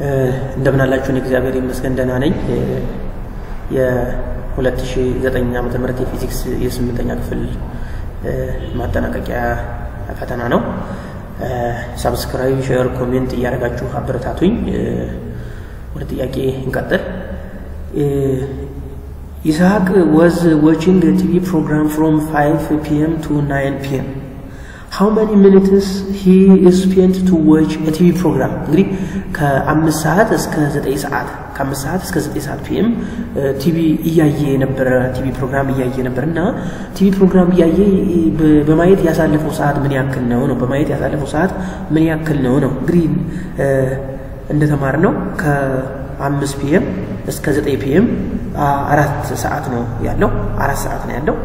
እንደምን አላችሁን? እግዚአብሔር ይመስገን ደህና ነኝ። የ2009 ዓ ም የፊዚክስ የስምንተኛ ክፍል ማጠናቀቂያ ፈተና ነው። ሳብስክራይብ፣ ሼር፣ ኮሜንት እያደረጋችሁ አበረታቱኝ። ወደ ጥያቄ እንቀጥል። ይስሐቅ ወዝ ዋቺንግ ቲቪ ፕሮግራም ፍሮም 5 ፒኤም ቱ 9 ፒኤም ሃው መኒ ሚኒትስ ሂ ስፔንት ቱ ዋች ቲቪ ፕሮግራም እንግዲህ ከአምስት ሰዓት እስከ ዘጠኝ ሰዓት ከአምስት ሰዓት እስከ ዘጠኝ ሰዓት ፒኤም ቲቪ እያየ የነበረ ቲቪ ፕሮግራም እያየ ነበር እና ቲቪ ፕሮግራም እያየ በማየት ያሳለፈው ሰዓት ምን ያክል ነው ነው በማየት ያሳለፈው ሰዓት ምን ያክል ነው ነው እንግዲህ እንደተማር ነው ከአምስት ፒኤም እስከ ዘጠኝ ፒኤም አራት ሰዓት ነው ያለው አራት ሰዓት ነው ያለው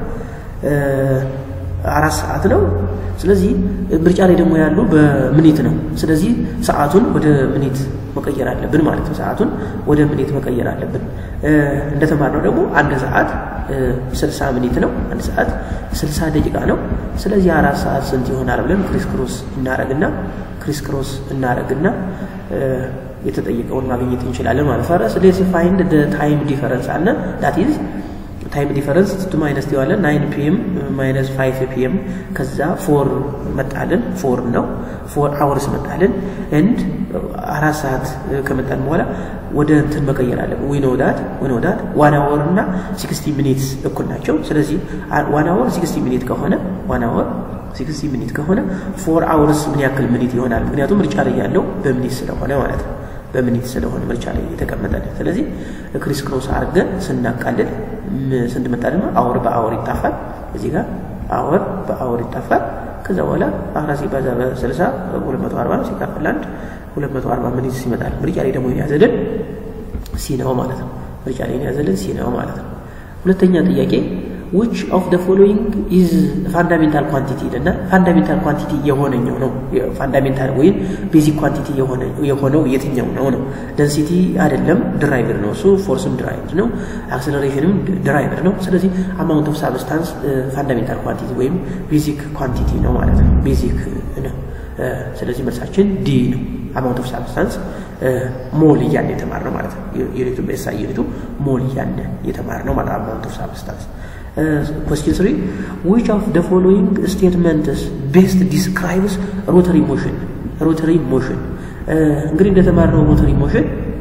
አራት ሰዓት ነው። ስለዚህ ምርጫ ላይ ደግሞ ያሉ በምኒት ነው። ስለዚህ ሰዓቱን ወደ ምኒት መቀየር አለብን ማለት ነው። ሰዓቱን ወደ ምኒት መቀየር አለብን። እንደተማርነው ደግሞ አንድ ሰዓት ስልሳ ምኒት ነው። አንድ ሰዓት ስልሳ ደቂቃ ነው። ስለዚህ አራት ሰዓት ስንት ይሆናል ብለን ክሪስ ክሮስ እናረግና ክሪስ ክሮስ እናረግና የተጠየቀውን ማግኘት እንችላለን ማለት ፈረስ ሌስ ፋይንድ ታይም ዲፈረንስ አለ ዳት ኢዝ ታይም ዲፈረንስ ቱ ማይነስ ዲዋለን ናይን ፒኤም ማይነስ ፋይቭ ፒኤም ከዛ ፎር መጣልን ፎር ነው ፎር አወርስ መጣልን ኤንድ አራት ሰዓት ከመጣን በኋላ ወደ እንትን መቀየር አለ ዊኖ ዳት ዊኖ ዳት ዋን አወር እና ሲክስቲ ሚኒትስ እኩል ናቸው ስለዚህ ዋን አወር ሲክስቲ ሚኒት ከሆነ ዋን አወር ሲክስቲ ሚኒት ከሆነ ፎር አወርስ ምን ያክል ሚኒት ይሆናል ምክንያቱም ምርጫ ላይ ያለው በሚኒት ስለሆነ ማለት ነው በሚኒት ስለሆነ ምርጫ ላይ የተቀመጠልን ስለዚህ ክሪስ ክሮስ አድርገን ስናቃልል ስንት መጣ ደግሞ አወር በአወር ይጣፋል እዚህ ጋር አወር በአወር ይጣፋል ከዛ በኋላ አራት ሲባዛ በስልሳ ሁለት መቶ አርባ ሲካፈል አንድ ሁለት መቶ አርባ ሚኒት ይመጣል ምርጫ ላይ ደግሞ የያዘልን ሲ ነው ማለት ነው ምርጫ ላይ የያዘልን ሲ ነው ማለት ነው ሁለተኛ ጥያቄ which of the following is fundamental quantity እና ፋንዳሜንታል ኳንቲቲ የሆነኛው ነው ፋንዳሜንታል ወይም ቤዚክ ኳንቲቲ የሆነው የትኛው ነው ነው ደንሲቲ አይደለም ድራይቨር ነው እሱ ፎርስም ድራይቨር ነው አክሰለሬሽንም ድራይቨር ነው ስለዚህ አማውንት ኦፍ ሳብስታንስ ፋንዳሜንታል ኳንቲቲ ወይም ቤዚክ ኳንቲቲ ነው ማለት ነው ቤዚክ ነው ስለዚህ መልሳችን ዲ ነው አማውንት ኦፍ ሳብስታንስ ሞል እያለ የተማር ነው ማለት ነው ዩኒቱ በሳ ዩኒቱ ሞል እያለ የተማር ነው ማለት አማውንት ኦፍ ሳብስታንስ question 3 which of the following statements best describes rotary motion rotary motion እንግዲህ እንደተማርነው ሮተሪ ሞሽን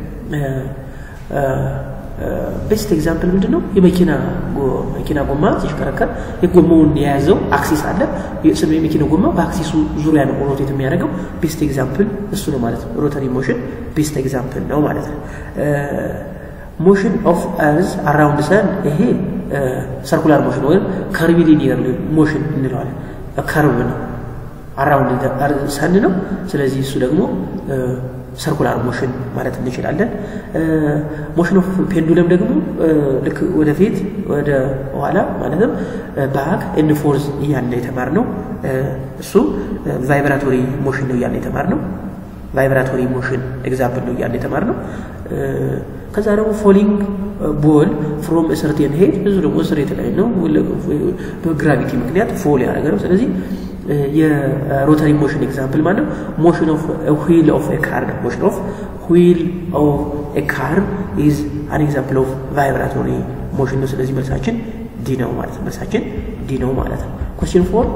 ቤስት ኤግዛምፕል ምንድን ነው የመኪና መኪና ጎማ ሲሽከረከር የጎማውን የያዘው አክሲስ አለ ስለ የመኪና ጎማ በአክሲሱ ዙሪያ ነው ሮቴት የሚያደርገው ቤስት ኤግዛምፕል እሱ ነው ማለት ነው ሮተሪ ሞሽን ቤስት ኤግዛምፕል ነው ማለት ነው ሞሽን ኦፍ እርዝ አራውንድ ሰን ይሄ ሰርኩላር ሞሽን ወይም ከርቪሊኒየር ሞሽን እንለዋለን ከርቭ ነው አራውንድ ሰን ነው ስለዚህ እሱ ደግሞ ሰርኩላር ሞሽን ማለት እንችላለን ሞሽን ኦፍ ፔንዱለም ደግሞ ልክ ወደፊት ወደ ኋላ ማለትም ባክ ኤንድ ፎርዝ እያለ የተማር ነው እሱ ቫይብራቶሪ ሞሽን ነው እያለ የተማር ነው ቫይብራቶሪ ሞሽን ኤግዛምፕል ነው እያለ የተማር ነው ከዛ ደግሞ ፎሊንግ ቦል ፍሮም ሰርቴን ሄድ ብዙ ደግሞ ስሬት ላይ ነው በግራቪቲ ምክንያት ፎል ያደረገ ነው ስለዚህ የሮተሪ ሞሽን ኤግዛምፕል ማለት ነው ሞሽን ኦፍ ዊል ኦፍ ካር ነው ሞሽን ኦፍ ዊል ኦፍ ካር ኢዝ አን ኤግዛምፕል ኦፍ ቫይብራቶሪ ሞሽን ነው ስለዚህ መልሳችን ዲ ነው ማለት ነው መልሳችን ዲ ነው ማለት ነው ኮስችን ፎር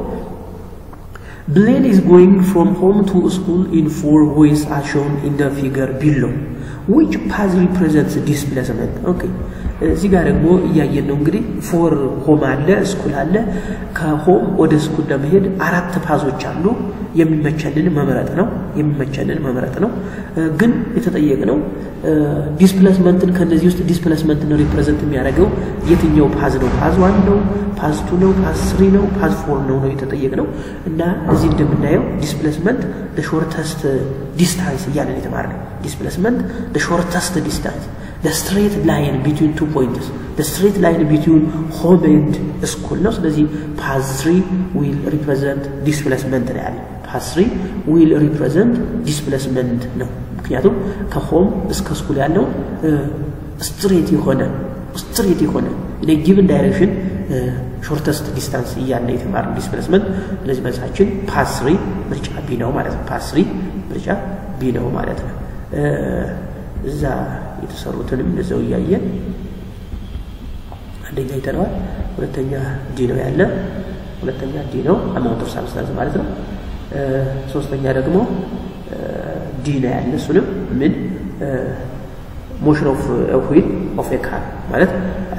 Blade is going from home to school in four ways as shown in the figure below. Which path represents displacement? Okay. እዚህ ጋር ደግሞ እያየን ነው እንግዲህ ፎር ሆም አለ ስኩል አለ ከሆም ወደ ስኩል ለመሄድ አራት ፓዞች አሉ የሚመቸንን መምረጥ ነው የሚመቸንን መምረጥ ነው ግን የተጠየቅነው ዲስፕሌስመንትን ከነዚህ ውስጥ ዲስፕሌስመንትን ሪፕሬዘንት የሚያደርገው የትኛው ፓዝ ነው ፓዝ ዋን ነው ፓዝ ቱ ነው ፓዝ ስሪ ነው ፓዝ ፎር ነው ነው የተጠየቅነው እና እዚህ እንደምናየው ዲስፕሌስመንት ሾርተስት ዲስታንስ እያለን የተማርነው ዲስፕሌስመንት ሾርተስት ዲስታንስ the straight line between two points the straight line between home and school ነው ስለዚህ path 3 will represent displacement ነው ያለ path 3 will represent displacement ነው ምክንያቱም ከሆም እስከ ስኩል ያለው ስትሬት የሆነ ስትሬት የሆነ ጊቭን ዳይሬክሽን ሾርተስት ዲስታንስ እያለ የተማርነው ዲስፕሌስመንት ስለዚህ መልሳችን ፓስ ስሪ ምርጫ ቢ ነው ማለት ነው ፓስ ስሪ ምርጫ ቢ ነው ማለት ነው እዛ የተሰሩትንም እዛው እያየን አንደኛ ይተነዋል። ሁለተኛ ዲ ነው ያለ ሁለተኛ ዲ ነው አማውንት ኦፍ ሳብስታንስ ማለት ነው። ሶስተኛ ደግሞ ዲ ነው ያለ እሱንም ምን ሞሽን ኦፍ ዊል ኦፍ ኤ ካር ማለት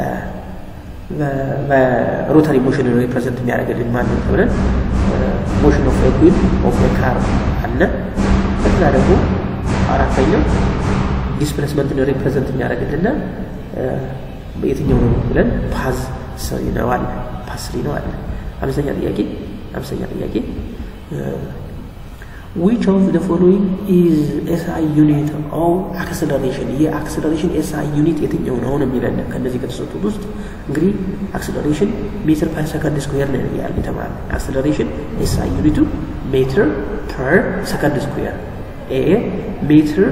በሮታሪ ሞሽን ሪፕሬዘንት የሚያደርግልን ማለት ነው ተብለን ሞሽን ኦፍ ዊል ኦፍ ኤ ካር አለ። ከዛ ደግሞ አራተኛው ዲስፕሌስመንትን ሪፕሬዘንት የሚያደርግልና የትኛው ነው ብለን ፓዝ ስሪ ነው አለ ፓዝ ስሪ ነው አለ። አምስተኛ ጥያቄ አምስተኛ ጥያቄ ዊች ኦፍ ዘ ፎሎዊንግ ኢዝ ኤስአይ ዩኒት ኦፍ አክስለሬሽን የአክስለሬሽን ኤስአይ ዩኒት የትኛው ነው ነው የሚለን ከእነዚህ ከተሰጡት ውስጥ እንግዲህ አክስለሬሽን ሜትር ፐር ሰከንድ ስኩዌር ነው ያለ የተባለ አክስለሬሽን ኤስአይ ዩኒቱ ሜትር ፐር ሰከንድ ስኩዌር ኤ ሜትር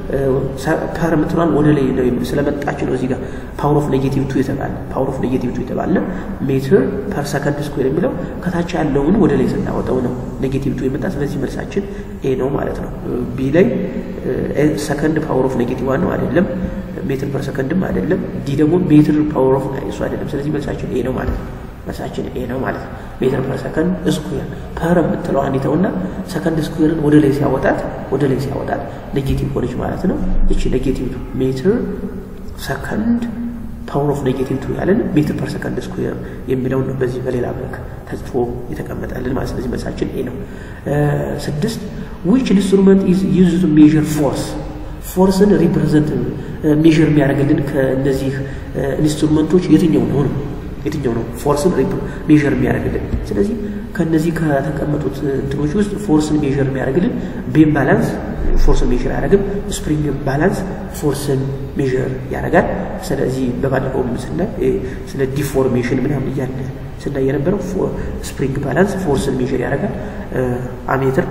ፐር የምትሏን ወደ ላይ ነው ስለመጣች ነው እዚህ ጋር ፓወር ኦፍ ኔጌቲቭ ቱ የተባለ ፓወር ኦፍ ኔጌቲቭ ቱ የተባለ ሜትር ፐር ሰከንድ ስኩዌር የሚለው ከታች ያለውን ወደ ላይ ስናወጣው ነው ኔጌቲቭ ቱ የመጣ ስለዚህ መልሳችን ኤ ነው ማለት ነው ቢ ላይ ሰከንድ ፓወር ኦፍ ኔጌቲቭ ዋን ነው አይደለም ሜትር ፐር ሰከንድም አይደለም ዲ ደግሞ ሜትር ፓወር ኦፍ እሱ አይደለም ስለዚህ መልሳችን ኤ ነው ማለት ነው መልሳችን ኤ ነው ማለት ነው ሜትር ፐር ሰከንድ ስኩዌር ፐር የምትለው አንዲተውና ሰከንድ ስኩዌርን ወደ ላይ ሲያወጣት ወደ ላይ ሲያወጣት ኔጌቲቭ ሆነች ማለት ነው እቺ ኔጌቲቭ ሜትር ሰከንድ ፓወር ኦፍ ኔጌቲቭ ቱ ያለን ሜትር ፐር ሰከንድ ስኩዌር የሚለውን ነው በዚህ በሌላ መልክ ተጽፎ የተቀመጠልን ማለት ስለዚህ መልሳችን ኤ ነው ስድስት ዊች ኢንስትሩመንት ኢዝ ዩዝ ቱ ሜዥር ፎርስ ፎርስን ሪፕሬዘንት ሜዥር የሚያደርግልን ከእነዚህ ኢንስትሩመንቶች የትኛው ነው ነው የትኛው ነው ፎርስን ሜዥር የሚያደርግልን ስለዚህ ከነዚህ ከተቀመጡት እንትኖች ውስጥ ፎርስን ሜዥር የሚያደርግልን ቤም ባላንስ ፎርስን ሜዥር አያደርግም ስፕሪንግ ባላንስ ፎርስን ሜዥር ያደርጋል ስለዚህ በባለፈው ስናይ ስለ ዲፎርሜሽን ምናምን እያለ ስናይ የነበረው ስፕሪንግ ባላንስ ፎርስን ሜዥር ያደርጋል አሜትር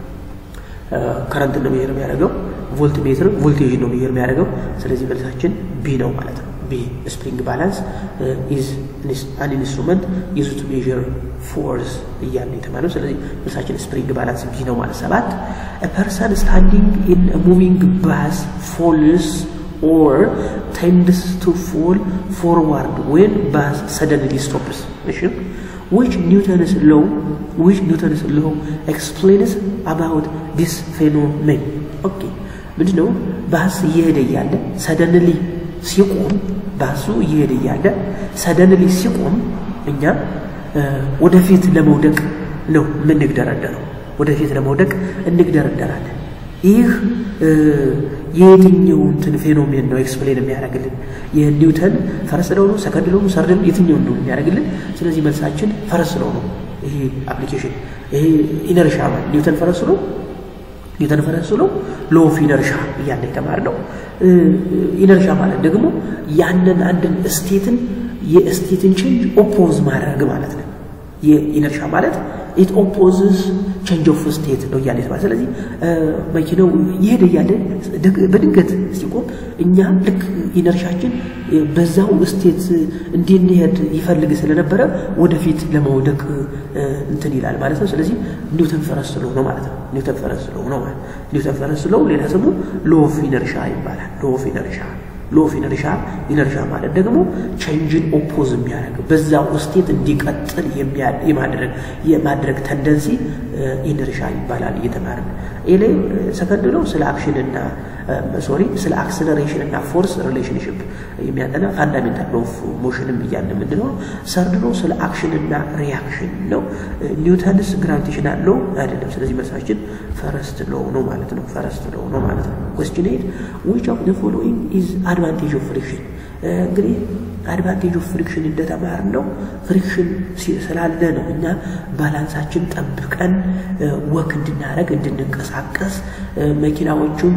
ከረንትን ነው ሜዥር የሚያደርገው ቮልት ሜትር ቮልቴጅን ነው ሜዥር የሚያደርገው ስለዚህ መልሳችን ቢ ነው ማለት ነው ቢ ስፕሪንግ ባላንስ ኢዝ አን ኢንስትሩመንት ዩዝ ቱ ሜዥር ፎርስ እያለ የተባለው ስለዚህ መልሳችን ስፕሪንግ ባላንስ ቢ ነው ማለት ሰባት ፐርሰን ስታንዲንግ ኢን ሙቪንግ ባስ ፎልስ ኦር ቴንድስ ቱ ፎል ፎርዋርድ ዌን ባስ ሰደንሊ ስቶፕስ እሺ which Newton's law which Newton's law explains about this phenomenon okay ምንድነው ባስ እየሄደ እያለ ሰደንሊ ሲቆም ባሱ እየሄደ እያለ ሰደንሊ ሲቆም እኛ ወደፊት ለመውደቅ ነው የምንግደረደረው ወደፊት ለመውደቅ እንግደረደራለን ይህ የየትኛው እንትን ፌኖሜን ነው ኤክስፕሌን የሚያደርግልን የኒውተን ፈረስ ለው ነው ሰከንድ ለው ነው ሰርድ የትኛውን ነው የሚያደርግልን ስለዚህ መልሳችን ፈረስ ለው ነው ይሄ አፕሊኬሽን ይሄ ኢነርሻ ኒውተን ፈረስ ነው ኒውተን ፈረስ ነው ሎ ኦፍ ኢነርሻ እያለ የተማር ነው ኢነርሻ ማለት ደግሞ ያንን አንድን ስቴትን የስቴትን ቼንጅ ኦፖዝ ማድረግ ማለት ነው የኢነርሻ ማለት ኢት ኦፖዝስ ቼንጅ ኦፍ ስቴት ነው እያለ የተባለ ስለዚህ መኪናው ይሄደ እያለ በድንገት ሲቆም እኛ ልክ ኢነርሻችን በዛው ስቴት እንድንሄድ ይፈልግ ስለነበረ ወደፊት ለመውደቅ እንትን ይላል ማለት ነው ስለዚህ ኒውተን ፈረስ ስለው ነው ማለት ነው ኒውተን ፈረስ ስለው ነው ማለት ኒውተን ፈረስ ስለው ሌላ ስሙ ሎ ኦፍ ኢነርሻ ይባላል ሎ ኦፍ ኢነርሻ ሎ ኦፍ ኢነርሻ ኢነርሻ ማለት ደግሞ ቼንጅን ኦፖዝ የሚያደርግ በዛው ስቴት እንዲቀጥል የማድረግ የማድረግ ተንደንሲ ኢነርሻ ይባላል እየተማርን ይሄ ሰከንድ ነው ስለ አክሽንና ሶሪ ስለ አክስለሬሽን እና ፎርስ ሪሌሽንሽፕ የሚያጠና ፋንዳሜንታል ኦፍ ሞሽንም እያለ ምንድን ነው ሰርድ ነው ስለ አክሽንና ሪያክሽን ነው ኒውተንስ ግራቪቴሽናል ሎ አይደለም ስለዚህ መልሳችን ፈረስት ሎ ነው ማለት ነው ፈረስት ሎ ነው ማለት ነው ኮስችን ኤት ዊች ኦፍ ዘ ፎሎዊንግ ኢዝ አድቫንቴጅ ኦፍ ፍሪክሽን እንግዲህ አድቫንቴጅ ኦፍ ፍሪክሽን እንደተማር ነው ፍሪክሽን ስላለ ነው እኛ ባላንሳችን ጠብቀን ወክ እንድናደረግ እንድንንቀሳቀስ መኪናዎቹም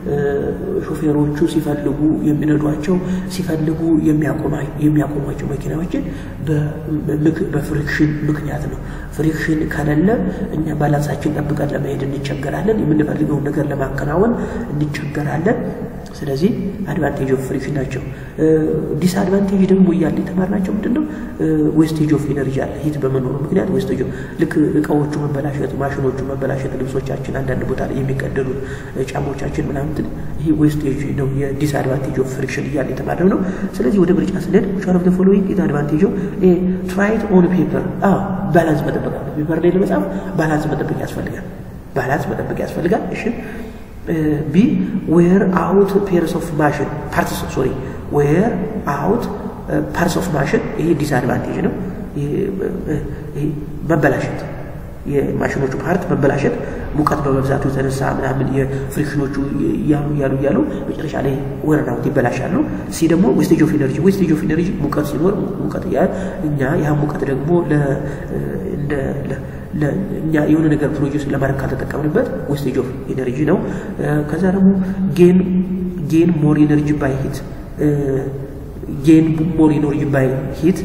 ሾፌሮቹ ሲፈልጉ የሚነዷቸው ሲፈልጉ የሚያቆሟቸው መኪናዎችን በፍሪክሽን ምክንያት ነው ፍሪክሽን ከሌለ እኛ ባላንሳችን ጠብቀን ለመሄድ እንቸገራለን የምንፈልገውን ነገር ለማከናወን እንቸገራለን ስለዚህ አድቫንቴጅ ኦፍ ፍሪክሽን ናቸው። ዲስአድቫንቴጅ ደግሞ እያለ የተማርናቸው ምንድን ነው? ዌስቴጅ ኦፍ ኢነርጂ አለ። ሂት በመኖሩ ምክንያት ዌስቴጅ ልክ እቃዎቹ መበላሸት፣ ማሽኖቹ መበላሸት፣ ልብሶቻችን አንዳንድ ቦታ ላይ የሚቀደሉት ጫሞቻችን ምናምን ይህ ዌስቴጅ ነው። የዲስአድቫንቴጅ ኦፍ ፍሪክሽን እያለ የተማርነው ነው። ስለዚህ ወደ ምርጫ ስንሄድ ዊች ዋን ኦፍ ዘ ፎሎዊንግ ኢዝ አድቫንቴጅ ኦፍ ትራይት ኦን ፔፐር ባላንስ መጠበቅ አለ። ፔፐር ላይ ለመጻፍ ባላንስ መጠበቅ ያስፈልጋል። ባላንስ መጠበቅ ያስፈልጋል። እሺ ቢ ዌር አውት ፔርስ ኦፍ ማሽን ፓርትስ ሶሪ ዌር አውት ፓርትስ ኦፍ ማሽን ይሄ ዲስአድቫንቴጅ ነው። ይሄ መበላሸት የማሽኖቹ ፓርት መበላሸት ሙቀት በመብዛቱ የተነሳ ምናምን የፍሪክሽኖቹ እያሉ እያሉ እያሉ መጨረሻ ላይ ወረን አውት ይበላሻሉ። ሲ ደግሞ ዌስቴጅ ኦፍ ኢነርጂ ዌስቴጅ ኦፍ ኢነርጂ ሙቀት ሲኖር ሙቀት እያለ እኛ ያ ሙቀት ደግሞ እኛ የሆነ ነገር ፕሮዲስ ለማድረግ ካልተጠቀምንበት ዌስቴጅ ኦፍ ኢነርጂ ነው። ከዛ ደግሞ ጌን ጌን ሞር ኢነርጂ ባይ ሂት ጌን ሞር ኢነርጂ ባይ ሂት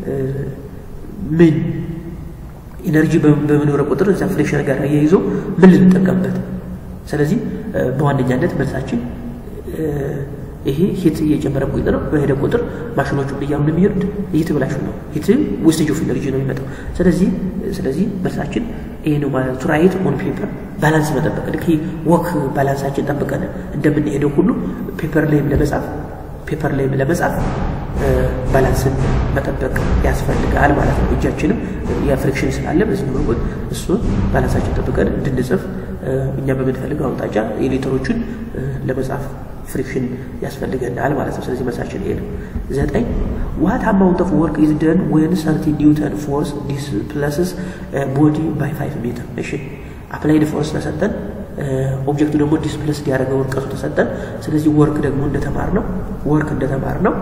ምን ኢነርጂ በመኖረ ቁጥር እዛ ፍሌክሽን ጋር አያይዞ ምን ልንጠቀምበት። ስለዚህ በዋነኛነት መልሳችን ይሄ ሂት እየጨመረ ቁጥር በሄደ ቁጥር ማሽኖቹ እያሉ ነው የሚሄዱት፣ እየተበላሹ ነው። ሂት ዌስቴጅ ኦፍ ኢነርጂ ነው የሚመጣው። ስለዚህ ስለዚህ መልሳችን ይሄ ነው ማለት ቱ ራይት ኦን ፔፐር ባላንስ መጠበቅ ልክ ወክ ባላንሳችን ጠብቀን እንደምንሄደው ሁሉ ፔፐር ላይም ለመጻፍ ፔፐር ላይም ለመጻፍ ባላንስን መጠበቅ ያስፈልጋል ማለት ነው። እጃችንም የፍሪክሽን ስላለ በዚህ በኩል እሱን ባላንሳችን ጠብቀን እንድንጽፍ እኛ በምንፈልገው አቅጣጫ የሌተሮችን ለመጻፍ ፍሪክሽን ያስፈልገናል ማለት ነው። ስለዚህ መልሳችን ይሄ ነው። ዘጠኝ ዋት አማውንት ኦፍ ወርክ ኢዝ ደን ወን ሰርቲ ኒውተን ፎርስ ዲስፕለስስ ቦዲ ባይ ፋይቭ ሜትር። እሺ አፕላይድ ፎርስ ተሰጠን፣ ኦብጀክቱ ደግሞ ዲስፕለስ ያደረገው ርቀቱ ተሰጠን። ስለዚህ ወርክ ደግሞ እንደተማር ነው ወርክ እንደተማር ነው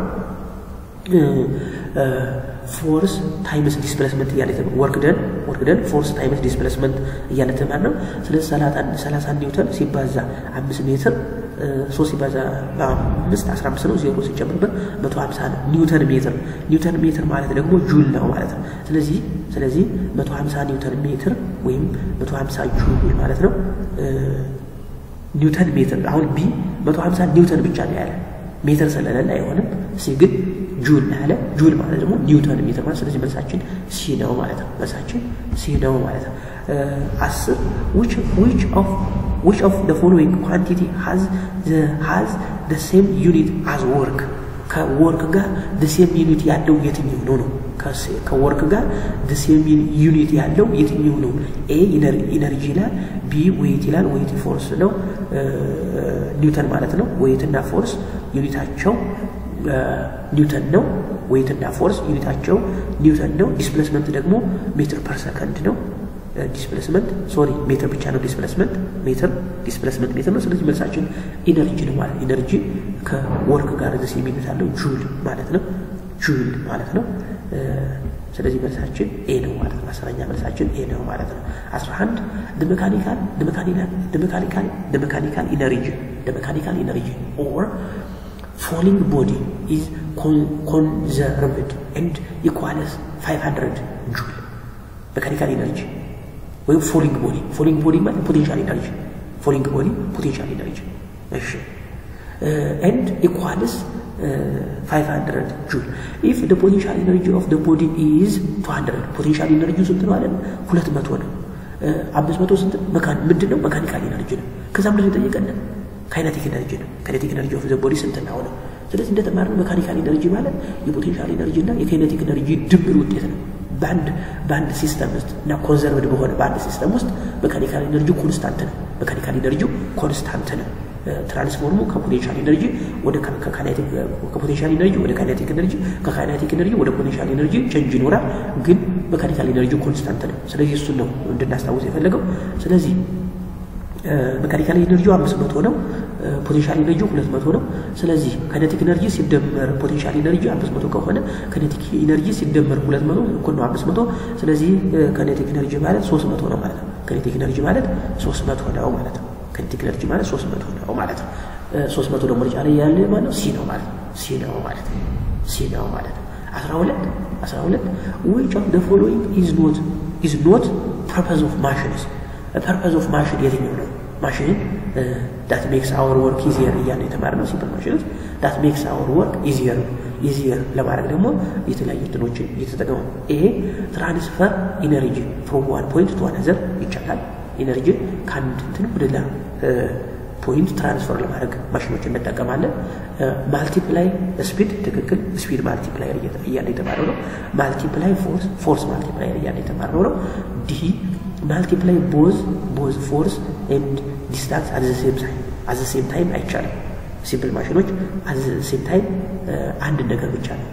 ፎርስ ታይምስ ዲስፕሌስመንት እያለ ወርክ ደን ወርክ ደን ፎርስ ታይምስ ዲስፕሌስመንት እያለ ተማር ነው። ስለዚህ ሰላሳ ኒውተን ሲባዛ አምስት ሜትር ሶስት ሲባዛ በአምስት አስራ አምስት ነው። ዜሮ ሲጨምርበት መቶ ሀምሳ ነው ኒውተን ሜትር። ኒውተን ሜትር ማለት ደግሞ ጁል ነው ማለት ነው። ስለዚህ ስለዚህ መቶ ሀምሳ ኒውተን ሜትር ወይም መቶ ሀምሳ ጁል ማለት ነው። ኒውተን ሜትር አሁን ቢ መቶ ሀምሳ ኒውተን ብቻ ነው ያለ ሜትር ስለሌለ አይሆንም። ሲ ግን ጁል ነው ያለ ጁል ማለት ደግሞ ኒውተን ሜትር ማለት ስለዚህ መልሳችን ሲ ነው ማለት ነው። መልሳችን ሲ ነው ማለት ነው። አስር ዊች ዊች ኦፍ ዊች ኦፍ the following quantity has the has the same unit as work ከወርክ ጋር the same unit ያለው የትኛው ነው ነው ከወርክ ጋር the same unit ያለው የትኛው ነው ኤ ኢነርጂ ይላል ቢ ዌይት ይላል ዌይት ፎርስ ነው ኒውተን ማለት ነው ዌይት እና ፎርስ ዩኒታቸው ኒውተን ነው ዌይት እና ፎርስ ዩኒታቸው ኒውተን ነው ዲስፕሌስመንት ደግሞ ሜትር ፐር ሰከንድ ነው ዲስፕሌስመንት ሶሪ ሜትር ብቻ ነው ዲስፕሌስመንት ሜትር ዲስፕሌስመንት ሜትር ነው። ስለዚህ መልሳችን ኢነርጂ ነው ማለት ኢነርጂ ከወርክ ጋር ደስ የሚሉት አለው ጁል ማለት ነው ጁል ማለት ነው። ስለዚህ መልሳችን ኤ ነው ማለት ነው። አስረኛ መልሳችን ኤ ነው ማለት ነው። አስራ አንድ ሜካኒካል ሜካኒካል ሜካኒካል ኢነርጂ ሜካኒካል ኢነርጂ ኦር ፎሊንግ ቦዲ ኢዝ ኮንዘርቭድ ኤንድ ኢኳልስ 500 ጁል ሜካኒካል ኢነርጂ ወይም ፎሊንግ ቦዲ ፎሊንግ ቦዲ ማለት ፖቴንሻል ኢነርጂ ፎሊንግ ቦዲ ፖቴንሻል ኢነርጂ እሺ ኤንድ ኢኳልስ 500 ጁል ኢፍ ደ ፖቴንሻል ኢነርጂ ኦፍ ደ ቦዲ ኢዝ 200 ፖቴንሻል ኢነርጂ ስንት ነው አለን? 200 ነው። 500 ስንት መካን ምንድን ነው? መካኒካል ኢነርጂ ነው። ከዛ ምንድን ነው የጠየቀን? ካይነቲክ ኢነርጂ ነው። ካይነቲክ ኢነርጂ ኦፍ ዘ ቦዲ ስንት ነው? ስለዚህ እንደተማርነው መካኒካል ኢነርጂ ማለት የፖቴንሻል ኢነርጂ እና የካይነቲክ ኢነርጂ ድምር ውጤት ነው። በአንድ በአንድ ሲስተም ውስጥ እና ኮንዘርቭድ በሆነ በአንድ ሲስተም ውስጥ መካኒካል ኢነርጂ ኮንስታንት ነው። መካኒካል ኢነርጂ ኮንስታንት ነው። ትራንስፎርሙ ከፖቴንሻል ኢነርጂ ወደ ከፖቴንሻል ኢነርጂ ወደ ካይኔቲክ ኢነርጂ ከካይኔቲክ ኢነርጂ ወደ ፖቴንሻል ኢነርጂ ቼንጅ ይኖራል፣ ግን መካኒካል ኢነርጂ ኮንስታንት ነው። ስለዚህ እሱን ነው እንድናስታውስ የፈለገው። ስለዚህ መካኒካል ኢነርጂ አምስት መቶ ነው። ፖቴንሻል ኢነርጂ ሁለት መቶ ነው። ስለዚህ ካይኔቲክ ኢነርጂ ሲደመር ፖቴንሻል ኢነርጂ አምስት መቶ ከሆነ ካይኔቲክ ኢነርጂ ሲደመር ሁለት መቶ እኩል ነው አምስት መቶ ስለዚህ ካይኔቲክ ኢነርጂ ማለት ሶስት መቶ ነው ማለት ነው። ካይኔቲክ ኢነርጂ ማለት ሶስት መቶ ነው ማለት ነው። ካይኔቲክ ኢነርጂ ማለት ሶስት መቶ ነው ማለት ነው። ሶስት መቶ ደግሞ ምርጫ ላይ ያለ ማለት ነው ሲ ነው ማለት ነው። ሲ ነው ማለት ነው። ሲ ነው ማለት ነው። አስራ ሁለት አስራ ሁለት ዊች ኦፍ ዘ ፎሎዊንግ ኢዝ ኖት ኢዝ ኖት ፐርፐዝ ኦፍ ማሽንስ ፐርፐዝ ኦፍ ማሽን የትኛው ነው? ማሽንን ዳት ሜክስ አወር ወርክ ኢዚየር እያለ የተማርነው ሲምፕል ማሽኖች ዳት ሜክስ አወር ወርክ ኢዚየር ኢዚየር ለማድረግ ደግሞ የተለያዩ እንትኖችን እየተጠቀሙ ይሄ ትራንስፈር ኢነርጂ ፍሮም ዋን ፖይንት ቱ አናዘር ይቻላል። ኢነርጂ ከአንድ እንትን ወደ ሌላ ፖይንት ትራንስፈር ለማድረግ ማሽኖች እንጠቀማለን። ማልቲፕላይ ስፒድ ትክክል፣ ስፒድ ማልቲፕላየር እያለ የተማረው ነው። ማልቲፕላይ ፎርስ፣ ፎርስ ማልቲፕላየር እያለ የተማረው ነው። ዲ ማልቲፕላይ ቦዝ ቦዝ ፎርስ ኤንድ ዲስታንስ አዘ ሴም ታይም አዘ ሴም ታይም አይቻልም። ሲምፕል ማሽኖች አዘ ሴም ታይም አንድ ነገር ብቻ ነው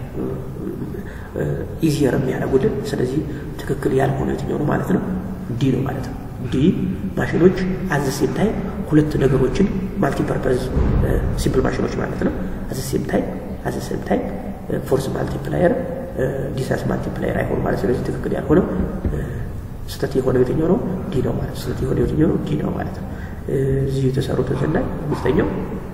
ኢዚየር የሚያደርጉልን። ስለዚህ ትክክል ያልሆነ የትኛው ነው ማለት ነው? ዲ ነው ማለት ነው። ዲ ማሽኖች አዘ ሴም ታይም ሁለት ነገሮችን ማልቲፐርፐዝ ሲምፕል ማሽኖች ማለት ነው። አዘ ሴም ታይም አዘ ሴም ታይም ፎርስ ማልቲፕላየር ዲስታንስ ማልቲፕላየር አይሆኑ ማለት ስለዚህ ትክክል ያልሆነው ስህተት የሆነው የትኛው ነው? ዲ ነው ማለት ስህተት የሆነው የትኛው ነው? ዲ ነው ማለት ነው። እዚህ የተሰሩትን ስናይ አምስተኛው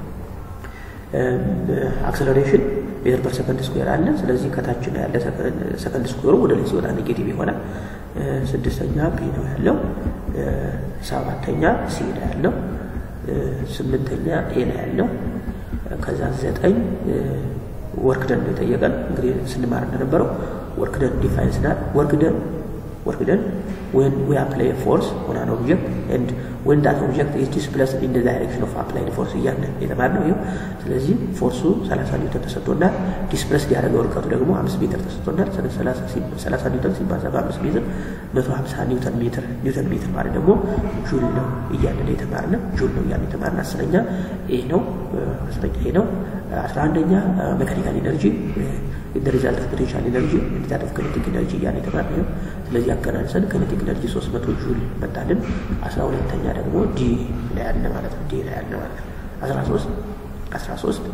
አክሰለሬሽን ሜትር ፐር ሰከንድ ስኩዌር አለ። ስለዚህ ከታች ነው ያለ ሰከንድ ስኩዌሩ ወደ ላይ ሲወጣ ኔጌቲቭ ይሆናል። ስድስተኛ ቢ ነው ያለው። ሰባተኛ ሲ ነው ያለው። ስምንተኛ ኤ ነው ያለው። ከዛ ዘጠኝ ወርክ ደን ነው የጠየቀን። እንግዲህ ስንማር እንደነበረው ወርክ ደን ዲፋይን ስናል ወርክ ደን ወርክ ደን when we apply a force on an object and when that object is displaced in the direction of applied force እያለ የተማርነው ይኸው። ስለዚህ ፎርሱ 30 ኒውተን ተሰጥቶናል። ዲስፕሌስድ ያደረገው ርቀቱ ደግሞ 5 ሜትር ተሰጥቶናል። 30 ኒውተን ሲባዛ በ5 ሜትር 150 ኒውተን ሜትር ኒውተን ሜትር ማለት ደግሞ ጁል ነው እያለ ነው የተማርነው። ጁል ነው እያለ የተማርነው። አስረኛ ኤ ነው። አስረኛ ኤ ነው። አስራ አንደኛ ሜካኒካል ኢነርጂ the result of potential energy and that of kinetic energy እያለ የተማርነው። ስለዚህ አገናንሰን kinetic energy 300 ጁል መጣልን። 12ተኛ ደግሞ ዲ ላይ ያለ ማለት ነው። ዲ ላይ ያለ ማለት ነው። 13 13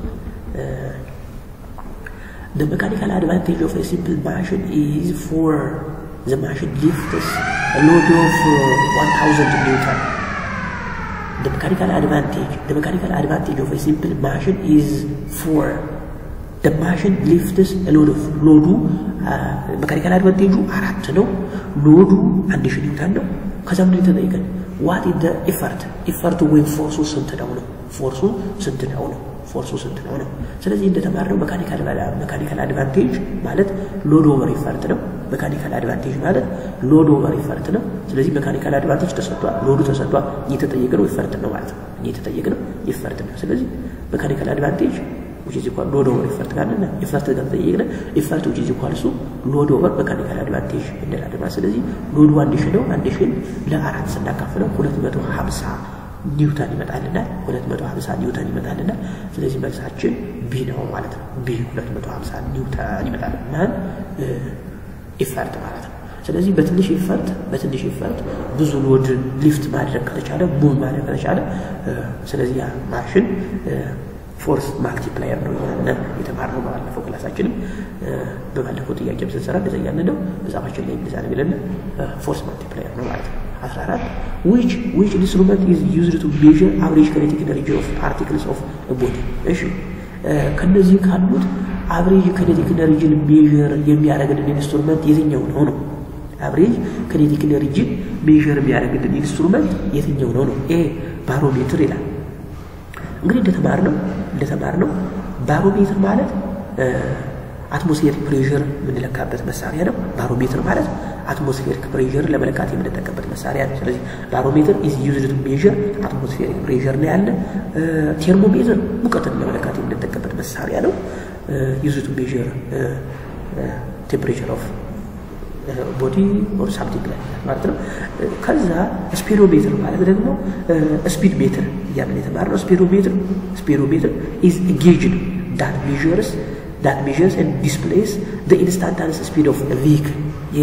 the mechanical advantage of a simple machine is for the machine lifts a load of uh, 1000 newton the mechanical advantage the mechanical advantage of a simple machine is for the machine lifts a load of ሎዱ መካኒካል አድቫንቴጁ አራት ነው። ሎዱ አንድ ሺህ ኒውተን ነው። ከዛ ምን የተጠየቀን ዋት ኢዝ ዘ ኢፈርት ኢፈርቱ ወይም ፎርሱ ስንት ነው ነው ፎርሱ ስንት ነው ነው ፎርሱ ስንት ነው ነው። ስለዚህ እንደተማርነው መካኒካል መካኒካል አድቫንቴጅ ማለት ሎድ ኦቨር ኢፈርት ነው። መካኒካል አድቫንቴጅ ማለት ሎድ ኦቨር ኢፈርት ነው። ስለዚህ መካኒካል አድቫንቴጅ ተሰጥቷል፣ ሎዱ ተሰጥቷል። እየተጠየቅነው ኢፈርት ነው ማለት ነው። እየተጠየቅነው ኢፈርት ነው። ስለዚህ መካኒካል አድቫንቴጅ which is equal load over effort ካለና effort ጋር ተጠየቅነ effort which is equal ሱ load over mechanical advantage እንላለን ማለት ስለዚህ ሎዱ አንድ ሺህ ነው። አንድ ሺህን ለአራት ስናካፍለው 250 ኒውተን ይመጣልናል። 250 ኒውተን ይመጣልናል። ስለዚህ መልሳችን ቢ ነው ማለት ነው። ቢ 250 ኒውተን ይመጣል ማን ኢፈርት ማለት ነው። ስለዚህ በትንሽ ኢፈርት በትንሽ ኢፈርት ብዙ ሎድ ሊፍት ማድረግ ከተቻለ ሙቭ ማድረግ ከተቻለ ስለዚህ ያ ማሽን ፎርስ ማልቲፕላየር ነው እያለ የተማርነው ባለፈው ክላሳችንም በባለፈው ጥያቄ ስንሰራ እንደዛ እያለ ነው መጽሐፋችን ላይ እንደዛ ነው የሚለን ፎርስ ማልቲፕላየር ነው ማለት ነው። 14 which which instrument is used to measure average kinetic energy of particles of a body እሺ ከነዚህ ካሉት አቨሬጅ kinetic energy ሜዥር የሚያደርግልን ኢንስትሩመንት የትኛው ነው ነው አቨሬጅ kinetic energy ሜዥር የሚያደርግልን ኢንስትሩመንት የትኛው ነው ነው ኤ ባሮሜትር ይላል እንግዲህ እንደተማርነው እንደተማርነው ባሮሜትር ማለት አትሞስፌሪክ ፕሬዠር የምንለካበት መሳሪያ ነው። ባሮሜትር ማለት አትሞስፌሪክ ፕሬዠር ለመለካት የምንጠቀምበት መሳሪያ ነው። ስለዚህ ባሮሜትር ኢዝ ዩዝድ ቱ ሜዥር አትሞስፌሪክ ፕሬዠር ነው ያለ። ቴርሞሜትር ሙቀትን ለመለካት የምንጠቀምበት መሳሪያ ነው። ዩዝድ ቱ ሜዥር ቴምፕሬቸር ኦፍ ቦዲ ኦር ሳምቲንግ ላይ ማለት ነው። ከዛ ስፔዶሜትር ማለት ደግሞ ስፒድ ሜትር እያለን የተማርነው ስፔዶሜትር ስፔዶሜትር ኢዝ ጌጅ ነው ዳት ሜዥርስ ዳት ሜዥርስ ኤንድ ዲስፕሌይስ ዘ ኢንስታንታነስ ስፒድ ኦፍ ቪክል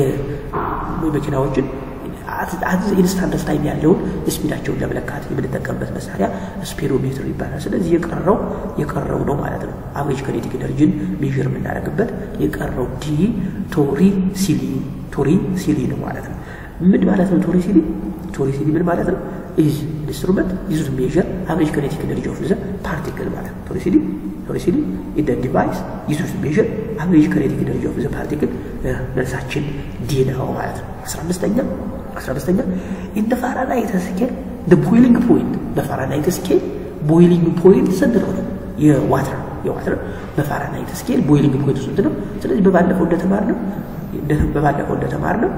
የመኪናዎችን ኢንስታንት ኦፍ ታይም ያለውን ስፒዳቸውን ለመለካት የምንጠቀምበት መሳሪያ ስፔዶሜትር ይባላል። ስለዚህ የቀረው የቀረው ነው ማለት ነው። አቨሬጅ ከኔቲክ ኤነርጂን ሜዥር የምናደርግበት የቀረው ዲ ቶሪ ሲሊ ቶሪ ሲሊ ነው ማለት ነው። ምን ማለት ነው ቶሪ ሲሊ? ቶሪ ሲሊ ምን ማለት ነው? ኢዝ ኢንስትሩመንት ዩዝድ ቱ ሜዥር አቨሬጅ ከኔቲክ ኤነርጂ ኦፍ ዘ ፓርቲክል ማለት ነው። ቶሪ ሲሊ ቶሪ ሲሊ ኢዝ ዘ ዲቫይስ ዩዝድ ቱ ሜዥር አቨሬጅ ከኔቲክ ኤነርጂ ኦፍ ዘ ፓርቲክል መልሳችን ዲ ነው ማለት ነው። አስራ አምስተኛ አስራ አምስተኛ ኢን ዘ ፋራዳይት ስኬል ቦይሊንግ ፖይንት በፋራናይት ስኬል ቦይሊንግ ፖይንት ስንት ነው ነው የዋተር የዋተር በፋራናይት ስኬል ቦይሊንግ ፖይንት ስንት ነው? ስለዚህ በባለፈው እንደተማርነው በባለፈው እንደተማርነው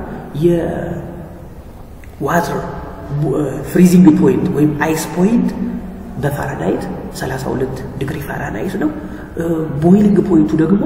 የዋተር ፍሪዚንግ ፖይንት ወይም አይስ ፖይንት በፋራናይት 32 ዲግሪ ፋራናይት ነው። ቦይሊንግ ፖይንቱ ደግሞ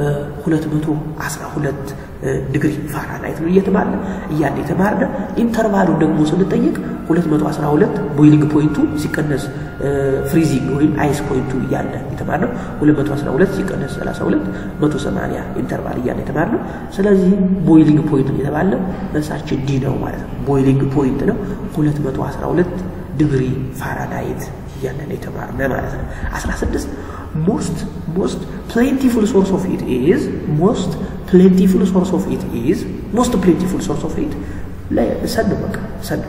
212 ዲግሪ ፋራናይት ነው እየተባለ እያለ የተማርነ ኢንተርቫሉን ደግሞ ስንጠይቅ 212 ቦይሊንግ ፖይንቱ ሲቀነስ ፍሪዚንግ ወይም አይስ ፖይንቱ እያለ የተማርነው 212 ሲቀነስ 32 180 ኢንተርቫል እያለ የተማርነው። ስለዚህ ቦይሊንግ ፖይንቱ የተባለው መልሳችን ዲ ነው ማለት ነው። ቦይሊንግ ፖይንት ነው 212 ዲግሪ ፋራናይት እያለን የተማርነ ማለት ነው። 16 ሞስት ሞስት ፕሌንቲፉል ሶርስ ኦፍ ኢት ኢዝ ሞስት ፕሌንቲፉል ሶርስ ኦፍ ኢት ኢዝ ሞስት ፕሌንቲፉል ሶርስ ኦፍ ኢት ሰን በቃ ሰን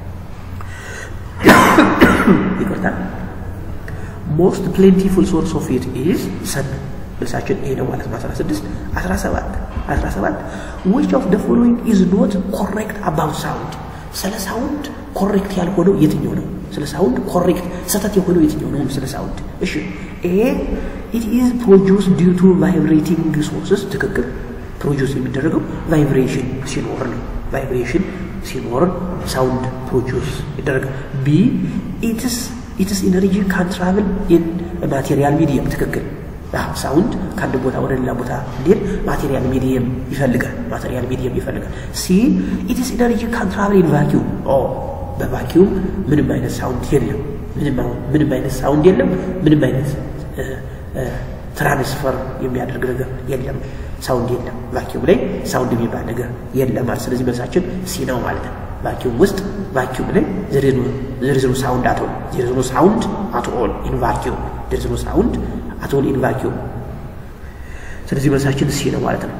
ይቅርታ ሞስት ፕሌንቲፉል ሶርስ ኦፍ ኢት ኢዝ ሰን መልሳችን ይሄ ነው ማለት ነው። 16 17 17 which of the following is not correct about sound ስለ ሳውንድ ኮሬክት ያልሆነው የትኛው ነው? ስለ ሳውንድ ኮሬክት ስህተት የሆነው የትኛው ነው? ስለ ሳውንድ እሺ፣ ኤ ኢት ኢዝ ፕሮዲውስ ዲው ቱ ቫይብሬቲንግ ሶርስስ ትክክል። ፕሮዲውስ የሚደረገው ቫይብሬሽን ሲኖር ነው። ቫይብሬሽን ሲኖር ሳውንድ ፕሮዲውስ ይደረጋል። ቢ ኢትስ ኢትስ ኢነርጂ ካን ትራቭል ኢን ማቴሪያል ሚዲየም ትክክል። ሳውንድ ከአንድ ቦታ ወደ ሌላ ቦታ እንዲሄድ ማቴሪያል ሚዲየም ይፈልጋል። ማቴሪያል ሚዲየም ይፈልጋል። ሲ ኢትስ ኢነርጂ ካን ትራቭል ኢን ቫኪዩም ኦ በቫኪዩም ምንም አይነት ሳውንድ የለም። ምንም አይነት ሳውንድ የለም። ምንም አይነት ትራንስፈር የሚያደርግ ነገር የለም። ሳውንድ የለም። ቫኪዩም ላይ ሳውንድ የሚባል ነገር የለም ማለት ስለዚህ መልሳችን ሲ ነው ማለት ነው። ቫኪዩም ውስጥ ቫኪዩም ላይ ዘሪዝኑ ሳውንድ አትሆን ዘሪዝኑ ሳውንድ አትኦል ኢን ቫኪዩም ዘሪዝኑ ሳውንድ አትኦል ኢን ቫኪዩም ስለዚህ መልሳችን ሲ ነው ማለት ነው።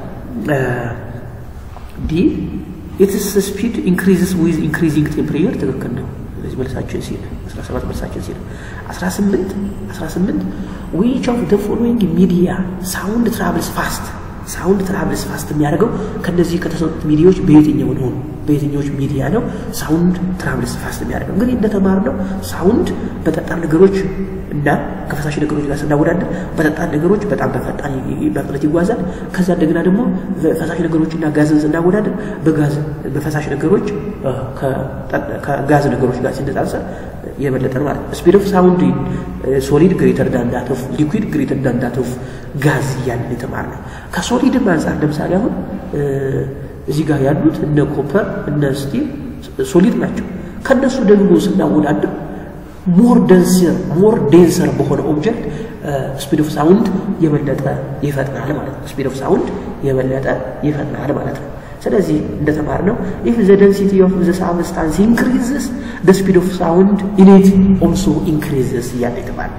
ዲ ኢትስ ስፒድ ኢንክሪዝስ ዊዝ ኢንክሪዚንግ ቴምፕሬቸር ትክክል ነው። ስለዚህ መልሳችን ሲ ነው። 17 መልሳችን ሲ ነው። 18 18 ዊች ኦፍ ዘ ፎሎዊንግ ሚዲያ ሳውንድ ትራቭልስ ፋስት ሳውንድ ትራቭልስ ፋስት የሚያደርገው ከነዚህ ከተሰጡት ሚዲያዎች በየትኛው ነው? በየትኛዎች ሚዲያ ነው ሳውንድ ትራቭልስ ፋስት የሚያደርገው? እንግዲህ እንደተማርነው ሳውንድ በጠጣር ነገሮች እና ከፈሳሽ ነገሮች ጋር ስናወዳደር በጠጣር ነገሮች በጣም በፈጣን በፍጥነት ይጓዛል። ከዛ እንደገና ደግሞ ፈሳሽ ነገሮችና ጋዝን ስናወዳደር በጋዝ በፈሳሽ ነገሮች ከጋዝ ነገሮች ጋር ሲነጻጸር የበለጠ ነው ማለት ነው። ስፒድ ኦፍ ሳውንድ ሶሊድ ግሬተር ዳን ዳት ኦፍ ሊኩዊድ ግሬተር ዳን ዳት ኦፍ ጋዝ እያልን የተማርነው ከሶሊድም አንጻር ለምሳሌ አሁን እዚህ ጋር ያሉት እነ ኮፐር እነ ስቲል ሶሊድ ናቸው። ከነሱ ደግሞ ስናወዳድር ሞር ደንሰር ሞር ዴንሰር በሆነ ኦብጀክት ስፒድ ኦፍ ሳውንድ የበለጠ ይፈጥናል ማለት ነው። ስፒድ ኦፍ ሳውንድ የበለጠ ይፈጥናል ማለት ነው። ስለዚህ እንደተማርነው ኢፍ ዘ ደንሲቲ ኦፍ ዘ ሳብስታንስ ኢንክሪዝስ ዘ ስፒድ ኦፍ ሳውንድ ኢን ኢት ኦልሶ ኢንክሪዝስ እያለ የተባለ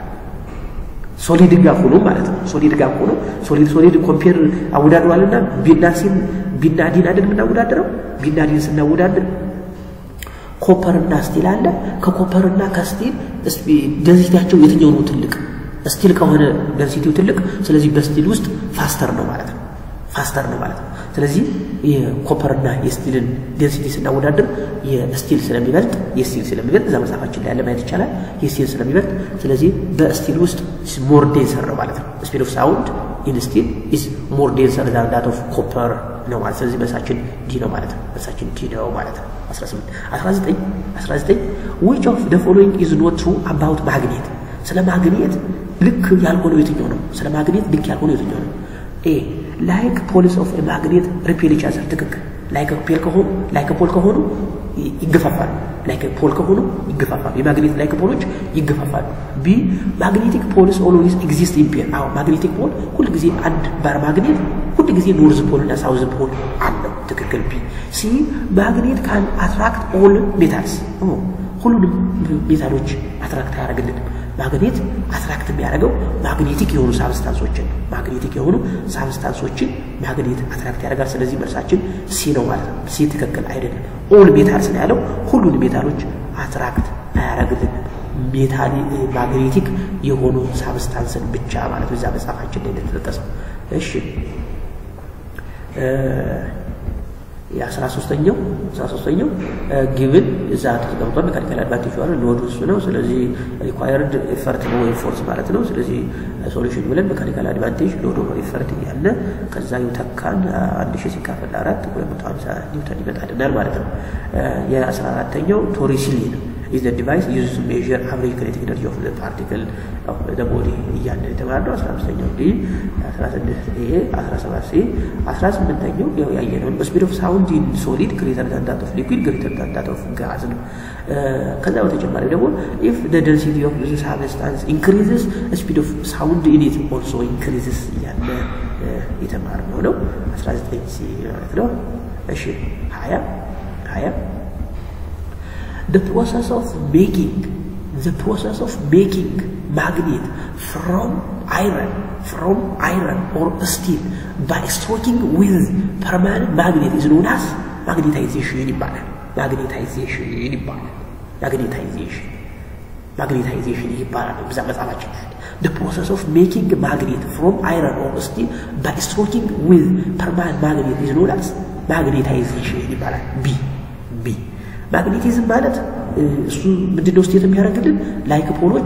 ሶሊድ ጋር ሆኖ ማለት ነው። ሶሊድ ጋር ሆኖ ሶሊድ ሶሊድ ኮምፔር አወዳድሯልና ቢና ሲን ቢና ዲን አይደል የምናወዳድረው? ቢና ዲን ስናወዳድር ኮፐርና ስቲል አለ። ከኮፐርና ከስቲል ደንሲቲያቸው የትኛው ነው ትልቅ? ስቲል ከሆነ ደንሲቲው ትልቅ፣ ስለዚህ በስቲል ውስጥ ፋስተር ነው ማለት ነው። ፋስተር ነው ማለት ነው። ስለዚህ የኮፐርና የስቲልን ዴንሲቲ ስናወዳድር የስቲል ስለሚበልጥ የስቲል ስለሚበልጥ እዛ መጽሐፋችን ላይ ያለ ማየት ይቻላል። የስቲል ስለሚበልጥ ስለዚህ በስቲል ውስጥ ሞር ዴንሰር ነው ማለት ነው። ስፒድ ኦፍ ሳውንድ ኢን ስቲል ኢዝ ሞር ዴንሰር ዛን ዳት ኦፍ ኮፐር ነው ማለት ስለዚህ መልሳችን ዲ ነው ማለት ነው። መልሳችን ዲ ነው ማለት ነው። 18 19 19 which of the following is not true about ማግኔት ስለ ማግኔት ልክ ያልሆነው የትኛው ነው? ስለ ማግኔት ልክ ያልሆነው የትኛው ነው? ኤ ላይክ ፖልስ ኦፍ ማግኔት ሪፔል ኢች አዘር ትክክል። ላይክ ፖል ከሆኑ ላይክ ፖል ከሆኑ ይገፋፋሉ። ላይክ ፖል ከሆኑ ይገፋፋሉ። የማግኔት ላይክ ፖሎች ይገፋፋሉ። ቢ ማግኔቲክ ፖልስ ኦልዌይስ ኤግዚስት ኢን ፔር። አዎ ማግኔቲክ ፖል ሁል ጊዜ አንድ ባር ማግኔት ሁል ጊዜ ኖርዝ ፖል እና ሳውዝ ፖል አለው። ትክክል። ቢ ሲ ማግኔት ካን አትራክት ኦል ሜታልስ። ሁሉንም ሜታሎች አትራክት አያደርግልንም። ማግኔት አትራክት የሚያደርገው ማግኔቲክ የሆኑ ሳብስታንሶችን ማግኔቲክ የሆኑ ሳብስታንሶችን ማግኔት አትራክት ያደርጋል። ስለዚህ መልሳችን ሲ ነው ማለት ነው። ሲ ትክክል አይደለም። ኦል ሜታልስ ነው ያለው። ሁሉን ሜታሎች አትራክት አያደርግልንም። ሜታሊ ማግኔቲክ የሆኑ ሳብስታንስን ብቻ ማለት ነው። እዛ መጽሐፋችን ላይ እንደተጠቀሰው። እሺ የአስራ ሶስተኛው አስራ ሶስተኛው ጊቭን እዛ ተቀምጧል። ሜካኒካል አድቫንቴጅ ዋለ ሎድ እሱ ነው። ስለዚህ ሪኳየርድ ኤፈርት ነው ወይም ፎርስ ማለት ነው። ስለዚህ ሶሉሽን ብለን ሜካኒካል አድቫንቴጅ ሎድ ኦቨር ኤፈርት እያለ ከዛ ዩተካን አንድ ሺህ ሲካፈል አራት ሁለት መቶ ሀምሳ ኒውተን ይመጣልናል ማለት ነው። የአስራ አራተኛው ቶሪሲሊ ነው is the device used to measure average kinetic energy of the particle of the body እያለ የተባለው አስራ አምስተኛው ዲ አስራ ስድስት ይሄ አስራ ሰባት ሲ አስራ ስምንተኛው ያው ያየነውን ስፒድ ኦፍ ሳውንድ ኢን ሶሊድ ግሬተር ዳን ዳት ኦፍ ሊኩዊድ ግሬተር ዳን ዳት ኦፍ ጋዝ ነው። ከዛ በተጨማሪ ደግሞ ኢፍ the density of this substance increases speed of sound in it also increases እያለ የተማርነው ነው። አስራ ዘጠኝ ሲ ማለት ነው። እሺ ሀያ ሀያ the process of making the process of making magnet from iron from iron or steel by stroking with permanent magnet is known as magnetization ይባላል magnetization ይባላል magnetization magnetization ይባላል በዛ መጽሐፋችን the process of making magnet from iron or steel by stroking with permanent magnet is known as magnetization ይባላል ቢ ቢ ማግኔቲዝም ማለት እሱ ምንድነው ስቴት የሚያደርግልን ላይክ ፖሎች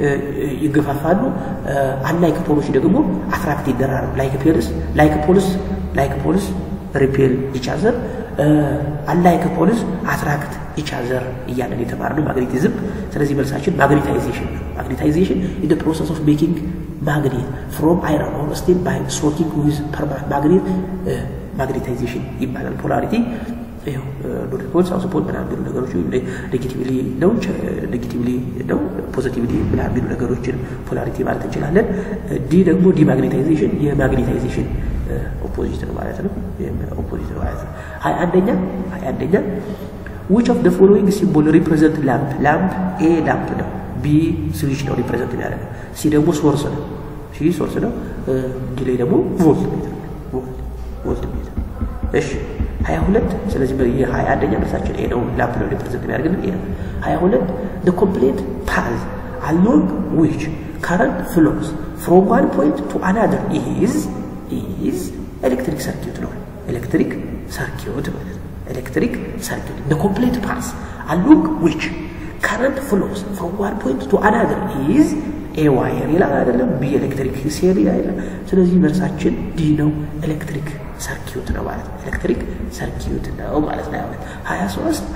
ይገፋፋሉ አንላይክ ፖሎች ደግሞ አትራክት ይደራሉ ላይክ ፔልስ ላይክ ፖልስ ላይክ ፖልስ ሪፔል ይቻዘር አንላይክ ፖልስ አትራክት ይቻዘር እያለን የተማርነው ማግኔቲዝም ስለዚህ መልሳችን ማግኔታይዜሽን ነው ማግኔታይዜሽን ኢን ደ ፕሮሰስ ኦፍ ሜኪንግ ማግኔት ፍሮም አይረን ኦር ስቲል ባይ ስትሮኪንግ ዊዝ ፐርማነንት ማግኔት ማግኔታይዜሽን ይባላል ፖላሪቲ ይኸው ኖት ፖል ሳውስ ፖል ምናምን የሚሉ ነገሮች ኔጌቲቭሊ ነው ኔጌቲቭሊ ነው ፖዚቲቭሊ ምናምን የሚሉ ነገሮችን ፖላሪቲ ማለት እንችላለን። ዲ ደግሞ ዲማግኔታይዜሽን የማግኔታይዜሽን ኦፖዚት ነው ማለት ነው። ኦፖዚት ነው ማለት ነው። ሀያ አንደኛ ሀያ አንደኛ which of the following symbol represent lamp ላምፕ ኤ ላምፕ ነው። ቢ ስዊች ነው ሪፕሬዘንት የሚያደርገው። ሲ ደግሞ ሶርስ ነው። ሲ ሶርስ ነው። ዲ ላይ ደግሞ ቮልት ሜትር ቮልት ሜትር እሺ ሀያ ሁለት ስለዚህ የሀያ አንደኛ መልሳችን ኤ ነው። ላምፕ ነው ሪፕሬዘንት የሚያደርግልን ኤ ነው። ሀያ ሁለት the complete path along which current flows from one point to another is is electric circuit ነው። ኤሌክትሪክ ሰርኪዩት ማለት ነው። ኤሌክትሪክ ሰርኪዩት the complete path along which current flows from one point to another is ኤ ዋየር ይላል አይደለም። ቢ ኤሌክትሪክ ሴሪ አይደለም። ስለዚህ መልሳችን ዲ ነው። ኤሌክትሪክ ሰርኪዩት ነው ማለት ነው። ኤሌክትሪክ ሰርኪዩት ነው ማለት ነው። ያሁን ሀያ ሶስት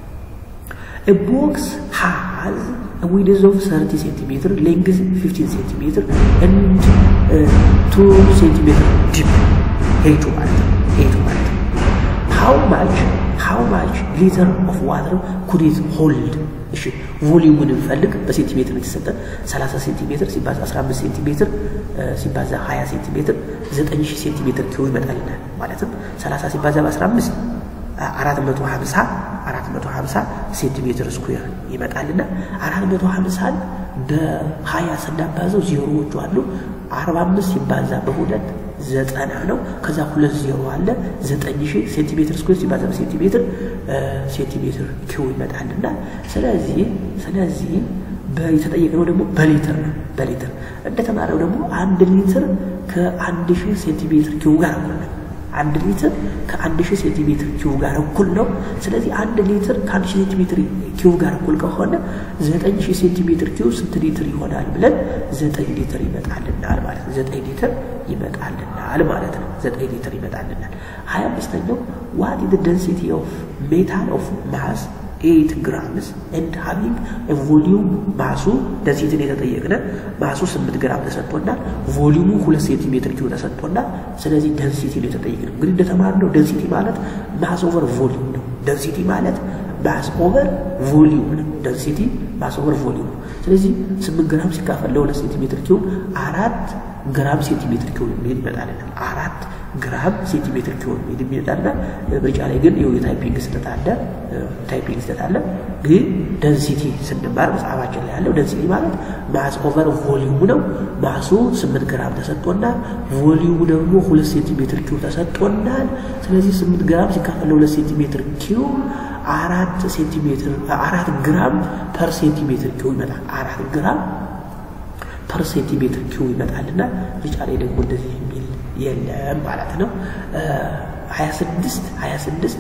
A box has a width of 30 centimeter, length 15 centimeter, and uh, 2 centimeter deep. ሄቱ ማለት ነው። ሄቱ ማለት ነው። How much how much liter of water could it hold? እሺ ቮሊዩሙን እንፈልግ። በሴንቲሜትር የተሰጠን 30 ሴንቲሜትር ሲባዛ 15 ሴንቲሜትር ሲባዛ 20 ሴንቲሜትር 9000 ሴንቲሜትር ኪዩብ ይመጣልናል። ማለትም 30 ሲባዛ በ15 450 450 ሴንቲሜትር ስኩዌር ይመጣልና 450ን በ20 ስናባዘው ዜሮዎቹ አሉ። 45 ሲባዛ በሁለት ዘጠና ነው። ከዛ ሁለት ዜሮ አለ። ዘጠኝ ሺህ ሴንቲሜትር ስኩዌር ሲባዛ በሴንቲሜትር ሴንቲሜትር ኪው ይመጣልና ስለዚህ ስለዚህ የተጠየቅነው ደግሞ በሊትር ነው። በሊትር እንደተማረው ደግሞ አንድ ሊትር ከአንድ ሺህ ሴንቲሜትር ኪው ጋር እኩል ነው። አንድ ሊትር ከአንድ ሺህ ሴንቲሜትር ኪው ጋር እኩል ነው። ስለዚህ አንድ ሊትር ከአንድ ሺህ ሴንቲሜትር ኪው ጋር እኩል ከሆነ ዘጠኝ ሺህ ሴንቲሜትር ኪው ስንት ሊትር ይሆናል ብለን ዘጠኝ ሊትር ይመጣልናል ማለት ነው። ዘጠኝ ሊትር ይመጣልናል ማለት ነው። ዘጠኝ ሊትር ይመጣልናል። ሀያ አምስተኛው ዋት ኢዝ ደንሲቲ ኦፍ ሜታል ኦፍ ማስ ኤይት ግራምስ ኤንድ ሃቪንግ ቮሊዩም ማሱ ደንሲቲን የተጠየቅነ ማሱ ስምንት ግራም ተሰጥቶናል። ቮሊዩሙ ሁለት ሴንቲሜትር ኪው ተሰጥቶናል። ስለዚህ ደንሲቲ ነው የተጠየቅነው። እንግዲህ እንደተማርነው ደንሲቲ ማለት ማስ ኦቨር ቮሊዩም ነው። ደንሲቲ ማለት ማስ ኦቨር ቮሊዩም ነው። ደንሲቲ ማስ ኦቨር ቮሊዩም ነው። ስለዚህ ስምንት ግራም ሲካፈል ለሁለት ሴንቲሜትር ኪው አራት ግራም ሴንቲሜትር ኪው የሚሄድ ይመጣልናል። አራት ግራም ሴንቲሜትር ኪው የሚሄድ ይመጣልና ምርጫ ላይ ግን ይኸው የታይፒንግ ስህተት አለ። ታይፒንግ ስህተት አለ። ግን ደንሲቲ ስንማር መጽሐፋችን ላይ ያለው ደንሲቲ ማለት ማስ ኦቨር ቮሊዩም ነው። ማሱ ስምንት ግራም ተሰጥቶናል። ቮሊዩሙ ደግሞ ሁለት ሴንቲሜትር ኪው ተሰጥቶናል። ስለዚህ ስምንት ግራም ሲካፈል ለሁለት ሴንቲሜትር ኪው አራት ሴንቲሜትር አራት ግራም ፐር ሴንቲሜትር ኪው ይመጣል። አራት ግራም ፐር ሴንቲሜትር ኪው ይመጣልና ምርጫ ላይ ደግሞ እንደዚህ የሚል የለም ማለት ነው። 26 26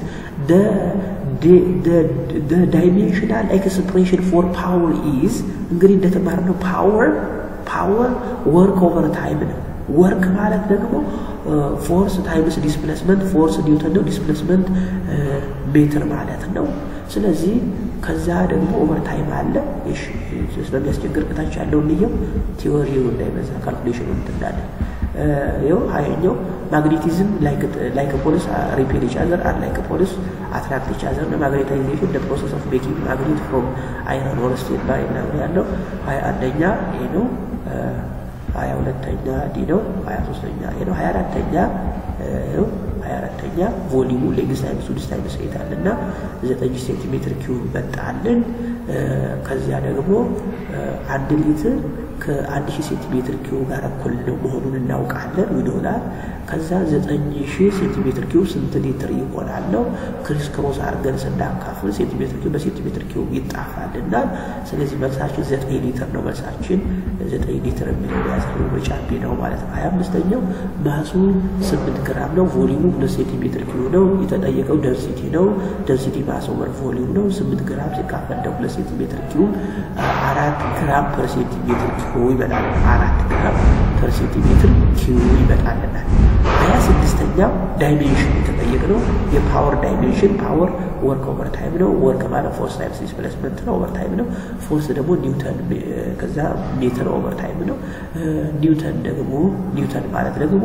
ዳይሜንሽናል ኤክስፕሬሽን ፎር ፓወር ኢዝ እንግዲህ እንደተማርነው ፓወር ፓወር ወርክ ኦቨር ታይም ነው። ወርክ ማለት ደግሞ ፎርስ ታይምስ ዲስፕሌስመንት ፎርስ ኒውተን ነው፣ ዲስፕሌስመንት ሜትር ማለት ነው። ስለዚህ ከዛ ደግሞ ኦቨር ታይም አለ። ስለሚያስቸግር ቅታች ያለው እንየው ቲዎሪው እንዳይበዛ ካልኩሌሽኑ እንትናለን ይኸው ሀያኛው ማግኔቲዝም ላይክ ፖሊስ ሪፔል ኢች አዘር አር ላይክ ፖሊስ አትራክት ኢች አዘር ነው። ማግኔታይዜሽን ደ ፕሮሰስ ኦፍ ሜኪንግ ማግኔት ፍሮም አይረን ኦር ስቴል ባይ ምናምን ያለው ሀያ አንደኛ ይሄ ነው። ሀያ ሁለተኛ ዲ ነው። ሀያ ሶስተኛ ይሄ ነው። ሀያ አራተኛ ይኸው ሀያ አራተኛ ቮሊሙ ሌግስ ታይምስ ዊድስ ታይምስ ኤት አለና ዘጠኝ ሴንቲሜትር ኪዩብ መጣልን። ከዚያ ደግሞ አንድ ሊትር ከአንድ ሺህ ሴንቲሜትር ኪዩብ ጋር እኩል ነው መሆኑን እናውቃለን ይሆናል። ከዛ ዘጠኝ ሺህ ሴንቲሜትር ኪዩብ ስንት ሊትር ይሆናል ነው። ክሪስ ክሮስ አድርገን ስናካፍል ሴንቲሜትር ኪዩብ በሴንቲሜትር ኪዩብ ይጣፋልና ስለዚህ መልሳችን ዘጠኝ ሊትር ነው። መልሳችን ዘጠኝ ሊትር የሚለው ያዘው በጫቤ ነው ማለት ነው። ሀያ አምስተኛው ማሱ ስምንት ግራም ነው። ቮሊሙ ሁለት ሴንቲሜትር ኪዩብ ነው። የተጠየቀው ደንሲቲ ነው። ደንሲቲ ማስ ኦቨር ቮሊዩም ነው። ስምንት ግራም ሲካፈል ለሁለት ሴንቲሜትር ኪዩብ አራት ግራም ፐር ሴንቲሜትር ኪዩብ ይመጣል። አራት ግራም ፐር ሴንቲሜትር ኪዩብ ይመጣልናል። ሀያ ስድስተኛው ዳይሜንሽን የተጠየቅ ነው። የፓወር ዳይሜንሽን ፓወር ወርክ ኦቨር ታይም ነው። ወርክ ማለት ፎርስ ታይምስ ዲስፕሌስመንት ነው፣ ኦቨር ታይም ነው። ፎርስ ደግሞ ኒውተን ከዛ ሜትር ኦቨር ታይም ነው። ኒውተን ደግሞ ኒውተን ማለት ደግሞ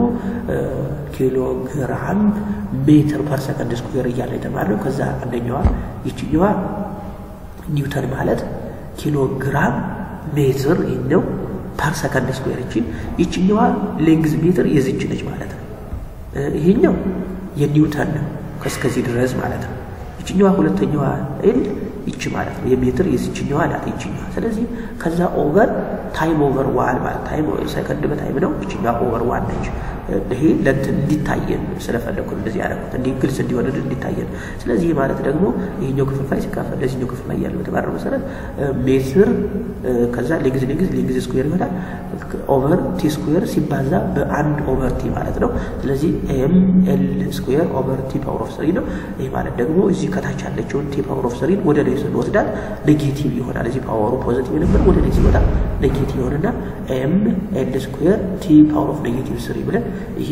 ኪሎግራም ሜትር ፐር ሰከንድ ስኩዌር እያለ የተማርነው ከዛ አንደኛዋ ይችኛዋ ኒውተን ማለት ኪሎግራም ሜትር ነው ፐር ሰከንድ ስኩዌር ይችን ይችኛዋ ሌንግዝ ሜትር የዝች ነች ማለት ነው። ይሄኛው የኒውተን ነው ከስከዚህ ድረስ ማለት ነው። ይችኛዋ ሁለተኛዋ ኤል ይች ማለት ነው። የሜትር የዚችኛዋ ናት ይችኛዋ። ስለዚህ ከዛ ኦቨር ታይም ኦቨር ዋን ማለት ታይም ሰከንድ በታይም ነው። ይችኛዋ ኦቨር ዋን ነች። ይሄ ለእንትን እንዲታየን ስለፈለግኩ እንደዚህ ያደረኩት እንዲህ ግልጽ እንዲሆን እንዲታየን። ስለዚህ ማለት ደግሞ ይሄኛው ክፍልፋይ ሲካፈል ለዚህኛው ክፍልፋይ ያለው በተባረው መሰረት ሜትር ከዛ ሌግዝ ሌግዝ ሌግዝ ስኩዌር ይሆናል ኦቨር ቲ ስኩዌር ሲባዛ በአንድ ኦቨር ቲ ማለት ነው። ስለዚህ ኤም ኤል ስኩዌር ኦቨር ቲ ፓወር ኦፍ ስሪ ነው። ይህ ማለት ደግሞ እዚህ ከታች ያለችውን ቲ ፓወር ኦፍ ስሪን ወደ ላይ ስንወስዳት ኔጌቲቭ ይሆናል። እዚህ ፓወሩ ፖዚቲቭ ነበር፣ ወደ ላይ ሲወጣ ኔጌቲቭ ይሆንና ኤም ኤል ስኩዌር ቲ ፓወር ኦፍ ኔጌቲቭ ስሪ ብለን ይሄ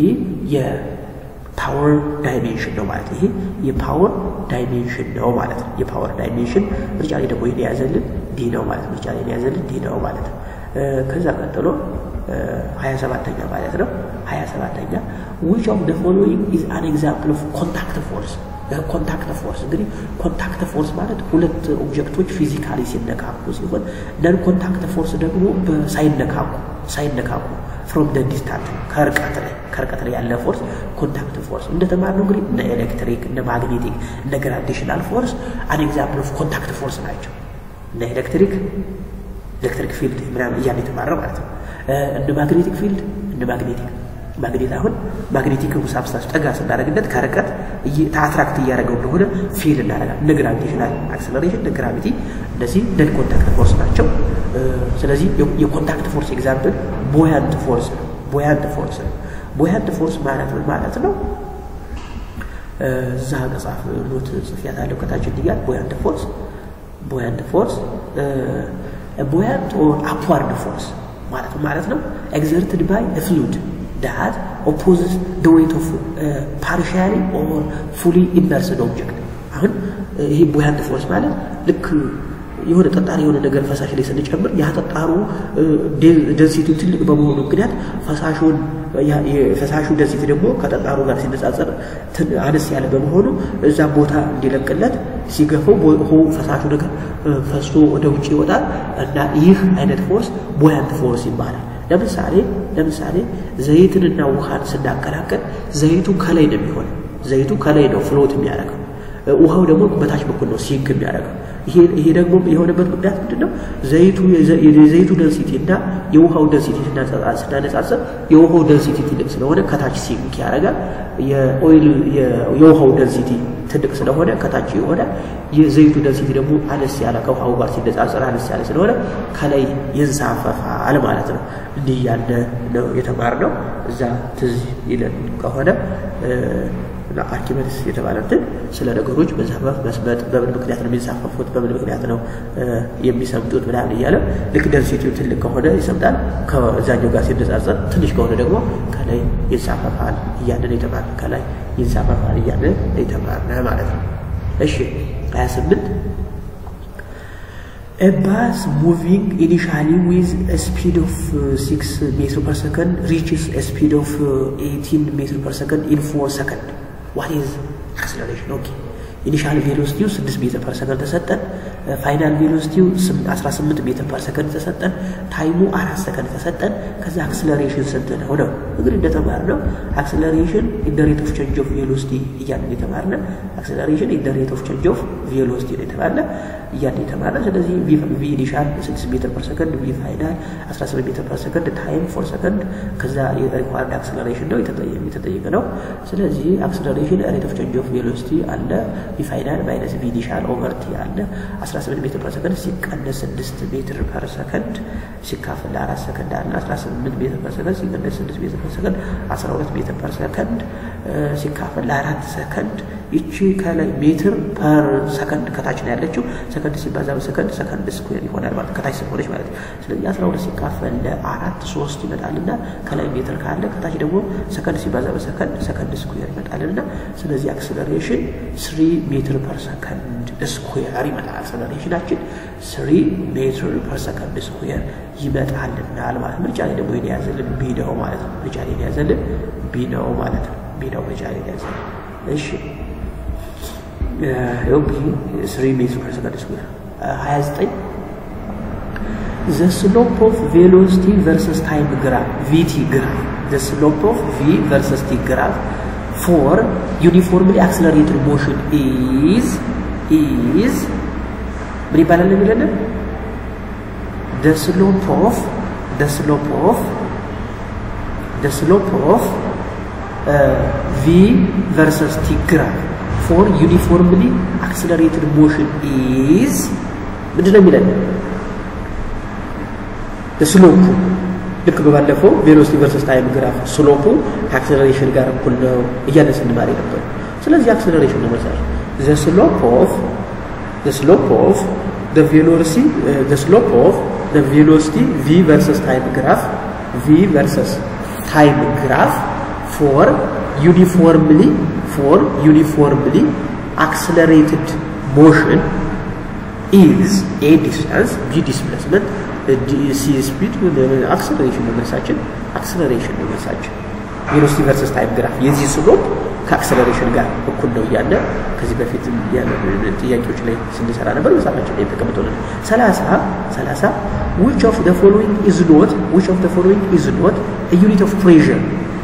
የፓወር ዳይሜንሽን ነው ማለት ይሄ የፓወር ዳይሜንሽን ነው ማለት ነው። የፓወር ዳይሜንሽን ምርጫ ላይ ደግሞ ይሄን የያዘልን ዲ ነው ማለት ምርጫ ላይ የያዘልን ዲ ነው ማለት ነው። ከዛ ቀጥሎ ሀያ ሰባተኛ ማለት ነው። ሀያ ሰባተኛ ዊች ኦፍ ደ ፎሎዊንግ ኢዝ አን ኤግዛምፕል ኦፍ ኮንታክት ፎርስ ኮንታክት ፎርስ እንግዲህ ኮንታክት ፎርስ ማለት ሁለት ኦብጀክቶች ፊዚካሊ ሲነካኩ ሲሆን ነን ኮንታክት ፎርስ ደግሞ ሳይነካኩ ሳይነካኩ ፍሮም ደ ዲስታንት ከርቀት ላይ ከርቀት ላይ ያለ ፎርስ ኮንታክት ፎርስ እንደተማርነው እንግዲህ እነ ኤሌክትሪክ እነ ማግኔቲክ እነ ግራቪቴሽናል ፎርስ አን ኤግዛምፕል ኦፍ ኮንታክት ፎርስ ናቸው። እነ ኤሌክትሪክ ኤሌክትሪክ ፊልድ ምናምን እያለ የተማረው ማለት ነው። እንደ ማግኔቲክ ፊልድ እንደ ማግኔቲክ ማግኔት አሁን ማግኔቲክ ሳብስታንስ ጠጋ ስናደርግለት ከርቀት አትራክት እያደረገው እንደሆነ ፊል እናደርጋለን። እነ ግራቪቴሽናል አክሰለሬሽን እነ ግራቪቲ እነዚህ ነን ኮንታክት ፎርስ ናቸው። ስለዚህ የኮንታክት ፎርስ ኤግዛምፕል ቦያንት ፎርስ ነው። ቦያንት ፎርስ ነው። ቦያንት ፎርስ ማለት ምን ማለት ነው? እዛ መጽሐፍ ኖት ጽፌያት አለው ከታች እንዲያል ቦያንት ፎርስ ቦያንት ፎርስ ቦያንት ኦር አፕዋርድ ፎርስ ማለት ማለት ነው ኤግዘርትድ ባይ ፍሉድ that opposes the weight of uh, partially or fully immersed object አሁን ይሄ ቦያንት ፎርስ ማለት ልክ የሆነ ጠጣሪ የሆነ ነገር ፈሳሽ ላይ ስንጨምር ያ ጠጣሩ ደንሲቲው ትልቅ በመሆኑ ምክንያት ፈሳሹን የፈሳሹ ደንሲቲ ደግሞ ከጠጣሩ ጋር ሲነጻጸር አነስ ያለ በመሆኑ እዛ ቦታ እንዲለቅለት ሲገፈው ፈሳሹ ነገር ፈሶ ወደ ውጭ ይወጣል እና ይህ አይነት ፎርስ ቦያንት ፎርስ ይባላል። ለምሳሌ ለምሳሌ ዘይትንና ውሃን ስናቀላቀል ዘይቱ ከላይ ነው የሚሆነው። ዘይቱ ከላይ ነው ፍሎት የሚያደርገው፣ ውሃው ደግሞ በታች በኩል ነው ሲንክ የሚያደርገው። ይሄ ደግሞ የሆነበት ምክንያት ምንድን ነው? ዘይቱ የዘይቱ ደንሲቲ እና የውሃው ደንሲቲ ስናነጻጽር የውሃው ደንሲቲ ትልቅ ስለሆነ ከታች ሲንክ ያደርጋል። የኦይል የውሃው ደንሲቲ ትልቅ ስለሆነ ከታች ይሆናል። የዘይቱ ደንሲቲ ደግሞ አነስ ያለ ከውሃው ጋር ሲነጻጸር አነስ ያለ ስለሆነ ከላይ ይንሳፈፋል ማለት ነው። እንዲህ ያለ ነው የተማርነው። እዛ ትዝ ይለን ከሆነ እና አርኪሜድስ የተባለ እንትን ስለ ነገሮች መዛመፍ መስመጥ በምን ምክንያት ነው የሚንሳፈፉት፣ በምን ምክንያት ነው የሚሰምጡት ምናምን እያለ ልክ ደንሲቲው ትልቅ ከሆነ ይሰምጣል፣ ከዛኛው ጋር ሲነጻጸር ትንሽ ከሆነ ደግሞ ከላይ ይንሳፈፋል እያለን የተማር ከላይ ይንሳፈፋል እያለን የተማር ማለት ነው። እሺ 28 A bus moving initially with a speed of uh, 6 meter per second reaches a speed of uh, 18 meter per second in 4 seconds. What is acceleration? Okay. ኢኒሻል ቬሎሲቲው 6 ሜትር ፐር ሰከንድ ተሰጠን። ፋይናል ቬሎሲቲው 18 ሜትር ፐር ሰከንድ ተሰጠን። ታይሙ አራት ሰከንድ ተሰጠን። ከዛ አክስለሬሽን ስንት ነው ነው እንግዲህ እንደተማርነው አክስለሬሽን ኢን ዘ ሬት ኦፍ ቼንጅ ኦፍ ቬሎሲቲ እያልን የተማርነ አክስለሬሽን ኢን ዘ ሬት ኦፍ ቼንጅ ኦፍ ቬሎሲቲ ነው የተባለ እያልን የተማርነ ስለዚህ ቪ ኢኒሻል 6 ሜትር ፐር ሰከንድ ቪ ፋይናል 18 ሜትር ፐር ሰከንድ ታይም 4 ሰከንድ ከዛ ሪኳርድ አክስለሬሽን ነው የተጠየቀ ነው። ስለዚህ አክስለሬሽን ሬት ኦፍ ቼንጅ ኦፍ ቬሎሲቲ አለ ቪ ፋይናል ማይነስ ቪ ኢኒሻል ኦቨር ቲ አለ 18 ሜትር ፐር ሰከንድ ሲቀነስ 6 ሜትር ፐር ሰከንድ ሲካፈል ለአራት ሰከንድ አለ 18 ሜትር ፐር ሰከንድ ሲቀነስ 6 ሜትር ፐር ሰከንድ 12 ሜትር ፐር ሰከንድ ሲካፈል ለአራት ሰከንድ ይቺ ከላይ ሜትር ፐር ሰከንድ ከታች ነው ያለችው። ሰከንድ ሲባዛ በሰከንድ ሰከንድ ስኩዌር ይሆናል ማለት ከታች ስለሆነች ማለት ነው። ስለዚህ 12 ሲካፈል ለአራት ሶስት ይመጣልና ከላይ ሜትር ካለ ከታች ደግሞ ሰከንድ ሲባዛ በሰከንድ ሰከንድ ስኩዌር ይመጣልና ስለዚህ አክስለሬሽን ስሪ ሜትር ፐር ሰከንድ ስኩዌር ይመጣል። አክስለሬሽናችን ስሪ ሜትር ፐር ሰከንድ ስኩዌር ይመጣልናል ማለት ምርጫ ላይ ደግሞ የያዘልን ቢ ነው ማለት ነው። ምርጫ ላይ የያዘልን ቢ ነው ማለት ነው። ቢ ነው ምርጫ ላይ የያዘልን እሺ ይኸው ቢ ስሪ ሜትር ፐር ሰከንድ ስኩዌር ሀያ ዘጠኝ ዘ ስሎፕ ኦፍ ቬሎሲቲ ቨርሰስ ታይም ግራፍ ቪቲ ግራፍ ዘ ስሎፕ ኦፍ ቪ ቨርሰስ ቲ ግራፍ ፎር ዩኒፎርምሊ አክስለሬትድ ሞሽን ኢዝ ኢዝ ምን ይባላል የሚለን the slope of the slope of the slope of uh, v versus t graph for uniformly accelerated motion is ምንድን ነው የሚለን ስሎፑ ልክ በባለፈው ቬሎሲቲ ቨርሰስ ታይም ግራፍ ስሎፑ ከአክሰለሬሽን ጋር እኩል ነው እያለ ስንማር ነበር። ስለዚህ አክሰለሬሽን ነው መሳል ዘ ስሎፕ ኦፍ ዘ ስሎፕ ኦፍ ዘ ቬሎሲቲ ዘ ስሎፕ ኦፍ ዘ ቬሎሲቲ ቪ ቨርሰስ ታይም ግራፍ ቪ ቨርሰስ ታይም ግራፍ ፎር ዩኒፎርምሊ ፎር ዩኒፎርምሊ አክሰለሬትድ ሞሽን ኢዝ ኤ ዲስታንስ ቢ ዲስፕሌስመንት ሲ ስፒድ አክሰለሬሽን ነው መልሳችን። አክሰለሬሽን ነው መልሳችን። ቬሎሲቲ ቨርሰስ ታይም ግራፍ የዚህ ስሎፕ ከአክሰለሬሽን ጋር እኩል ነው እያለ ከዚህ በፊት ጥያቄዎች ላይ ስንሰራ ነበር። መጽሐፋችን ላይ ተቀምጦልን ሰላሳ ሰላሳ ዊች ኦፍ ደ ፎሎዊንግ ኢዝ ኖት ዊች ኦፍ ደ ፎሎዊንግ ኢዝ ኖት ዩኒት ኦፍ ፕሬዥር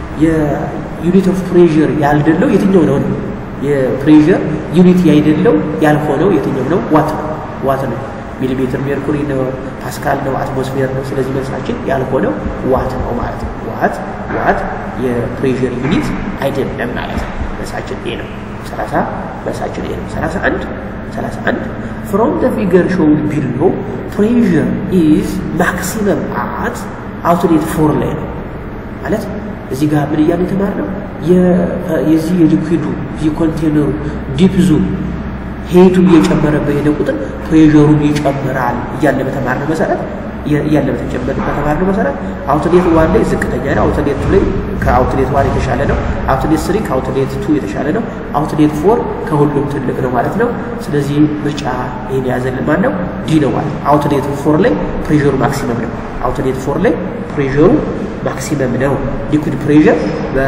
የዩኒት ኦፍ ፕሬዥር ያልደለው የትኛው ነው ነው የፕሬዥር ዩኒት ያይደለው ያልሆነው የትኛው ነው? ዋት ነው ዋት ነው ሚሊሜትር ሜርኩሪ ነው፣ ፓስካል ነው፣ አትሞስፌር ነው። ስለዚህ መልሳችን ያልሆነው ዋት ነው ማለት ነው። ዋት ዋት የፕሬዥር ዩኒት አይደለም ማለት ነው። መልሳችን ኤ ነው። 30 መልሳችን ኤ ነው። 31 31 ፍሮም ዘ ፊገር ሾውድ ቢሎ ፕሬዥር ኢዝ ማክሲመም አት አውትሌት ፎር ላይ ነው ማለት እዚህ ጋር ምን እያለ የተማርነው የዚህ የሊኩዊዱ የኮንቴነሩ ዲፕዙ ሄቱ እየጨመረ በሄደ ቁጥር ፕሬሩም ይጨምራል እያለ በተማርነው መሰረት እያለ በተማርነው መሰረት አውትሌት ዋን ላይ ዝቅተኛ ነው። አውትሌት ቱ ላይ ከአውትሌት ዋን የተሻለ ነው። አውትሌት ስሪ ከአውትሌት ቱ የተሻለ ነው። አውትሌት ፎር ከሁሉም ትልቅ ነው ማለት ነው። ስለዚህ ምርጫ ይህን የያዘልን ማን ነው? ዲ ነው ማለት ነው። አውትሌት ፎር ላይ ፕሬሩ ማክሲመም ነው። አውትሌት ፎር ላይ ፕሬሩ ማክሲመም ነው። ሊኩድ ፕሬር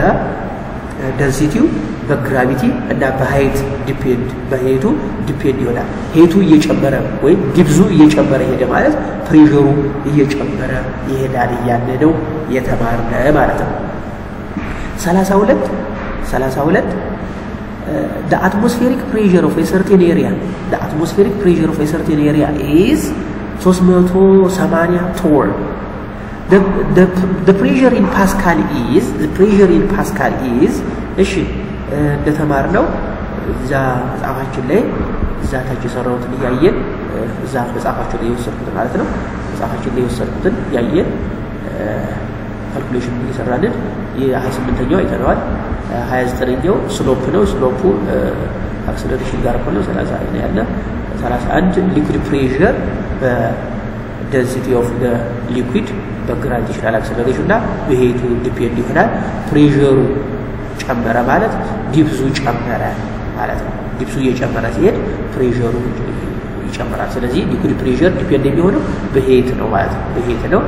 በደንሲቲው በግራቪቲ እና በሀይት ዲፔንድ በሄቱ ዲፔንድ ይሆናል። ሄቱ እየጨመረ ወይም ዲብዙ እየጨመረ ሄደ ማለት ፕሬሩ እየጨመረ ይሄዳል እያለ ነው የተማርነ ማለት ነው። ሰላሳ ሁለት ሰላሳ ሁለት the atmospheric pressure of a certain area the atmospheric pressure of a certain area is 380 ቶን the, the, the pressure in Pascal is the pressure in Pascal is እሺ እንደተማርነው እዛ መጽሐፋችን ላይ እዛ ታች የሰራሁትን እያየን እዛ መጽሐፋችን ላይ የወሰድኩትን ማለት ነው መጽሐፋችን ላይ የወሰድኩትን እያየን ካልኩሌሽን እየሰራልን የሀያ ስምንተኛው አይተነዋል 29ኛው ስሎፕ ነው። ስሎፑ አክሰለሬሽን ጋር እኩል ነው። 30 ነው ያለ 31 ሊኩድ ፕሬሸር በደንሲቲ ኦፍ ሊኩድ በግራቪቴሽናል አክሰለሬሽን እና በሄቱ ዲፔንድ ይሆናል። ፕሬሸሩ ጨመረ ማለት ዲፕዙ ጨመረ ማለት ነው። ዲፕሱ እየጨመረ ሲሄድ ፕሬሸሩ ይጨምራል። ስለዚህ ሊኩድ ፕሬሸር ዲፔንድ የሚሆነው በሄት ነው ማለት ነው። በሄት ነው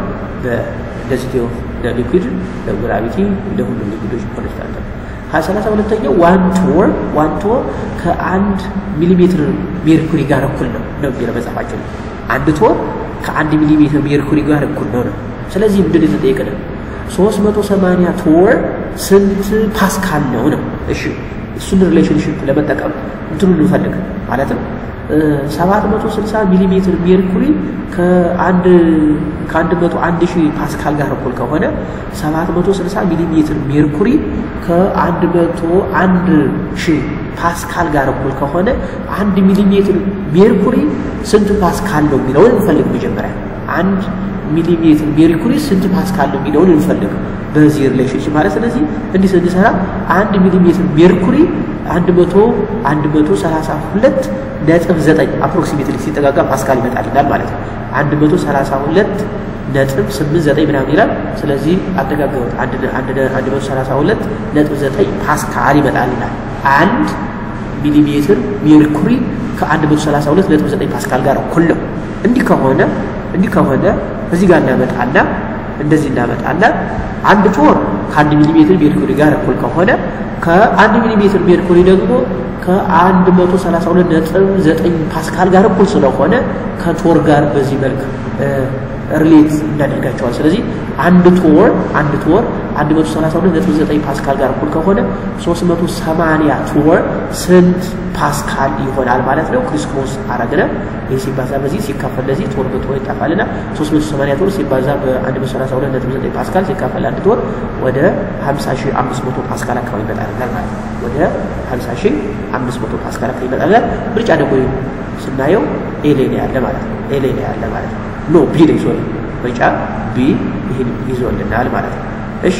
በደንሲቲ ኦፍ ሊኩድ ለግራቪቲ ለሁሉም ሊኩዶች ኮንስታንት ነው። ሀያ ሰላሳ ሁለተኛው ዋን ቶር ዋን ቶር ከአንድ ሚሊሜትር ሜርኩሪ ጋር እኩል ነው ነው የሚለው መጽሐፋችን። አንድ ቶር ከአንድ ሚሊሜትር ሜርኩሪ ጋር እኩል ነው ነው። ስለዚህ ምንድን የተጠየቀን ሶስት መቶ ሰማንያ ቶር ስንት ፓስካል ነው ነው። እሺ እሱን ሪሌሽንሽፕ ለመጠቀም እንትኑ እንፈልግ ማለት ነው። ሰባት መቶ ስልሳ ሚሊ ሜትር ሜርኩሪ ከአንድ ከአንድ መቶ አንድ ሺህ ፓስካል ጋር እኩል ከሆነ ሰባት መቶ ስልሳ ሚሊ ሜትር ሜርኩሪ ከአንድ መቶ አንድ ሺህ ፓስካል ጋር እኩል ከሆነ አንድ ሚሊ ሜትር ሜርኩሪ ስንት ፓስካል ነው የሚለውን እንፈልግ። መጀመሪያ አንድ ሚሊ ሜትር ሜርኩሪ ስንት ፓስካል ነው የሚለውን እንፈልግ በዚህ ሪሌሽንሽፕ ማለት ስለዚህ እንዲህ ስንሰራ አንድ ሚሊ ሜትር ሜርኩሪ አንድ መቶ አንድ መቶ ሰላሳ ሁለት ነጥብ ዘጠኝ አፕሮክሲሜትሊ ሲጠጋጋ ፓስካል ይመጣልናል ማለት ነው። አንድ መቶ ሰላሳ ሁለት ነጥብ ስምንት ዘጠኝ ምናምን ይላል። ስለዚህ አደጋገሩት አንድ መቶ ሰላሳ ሁለት ነጥብ ዘጠኝ ፓስካል ይመጣልናል። አንድ ሚሊሜትር ሜርኩሪ ከአንድ መቶ ሰላሳ ሁለት ነጥብ ዘጠኝ ፓስካል ጋር እኩል ነው። እንዲህ ከሆነ እንዲህ ከሆነ እዚህ ጋር እናመጣና እንደዚህ እናመጣና አንድ ቶር ከአንድ ሚሊሜትር ሜርኩሪ ጋር እኩል ከሆነ ከአንድ ሚሊሜትር ሜርኩሪ ደግሞ ከአንድ መቶ ሰላሳ ሁለት ነጥብ ዘጠኝ ፓስካል ጋር እኩል ስለሆነ ከቶር ጋር በዚህ መልክ ሪሌት እናደርጋቸዋል። ስለዚህ አንድ ቶር አንድ ቶር አንድ መቶ ሰላሳ ሁለት ነጥብ ዘጠኝ ፓስካል ጋር እኩል ከሆነ ሶስት መቶ ሰማንያ ቶር ስንት ፓስካል ይሆናል ማለት ነው። ክሪስክሮስ አረግነ ይህ ሲባዛ በዚህ ሲካፈል ለዚህ ቶር በቶር ይጠፋልና ሶስት መቶ ሰማንያ ቶር ሲባዛ በአንድ መቶ ሰላሳ ሁለት ነጥብ ዘጠኝ ፓስካል ሲካፈል አንድ ቶር ወደ ሀምሳ ሺህ አምስት መቶ ፓስካል አካባቢ ይመጣልናል ማለት ነው። ወደ ሀምሳ ሺህ አምስት መቶ ፓስካል አካባቢ ይመጣልናል። ምርጫ ደግሞ ስናየው ኤሌ ነው ያለ ማለት ነው። ኤሌ ነው ያለ ማለት ነው። ኖ ቢ ነው ሶሪ ምርጫ ቢ ይህን ይዞልናል ማለት ነው። እሺ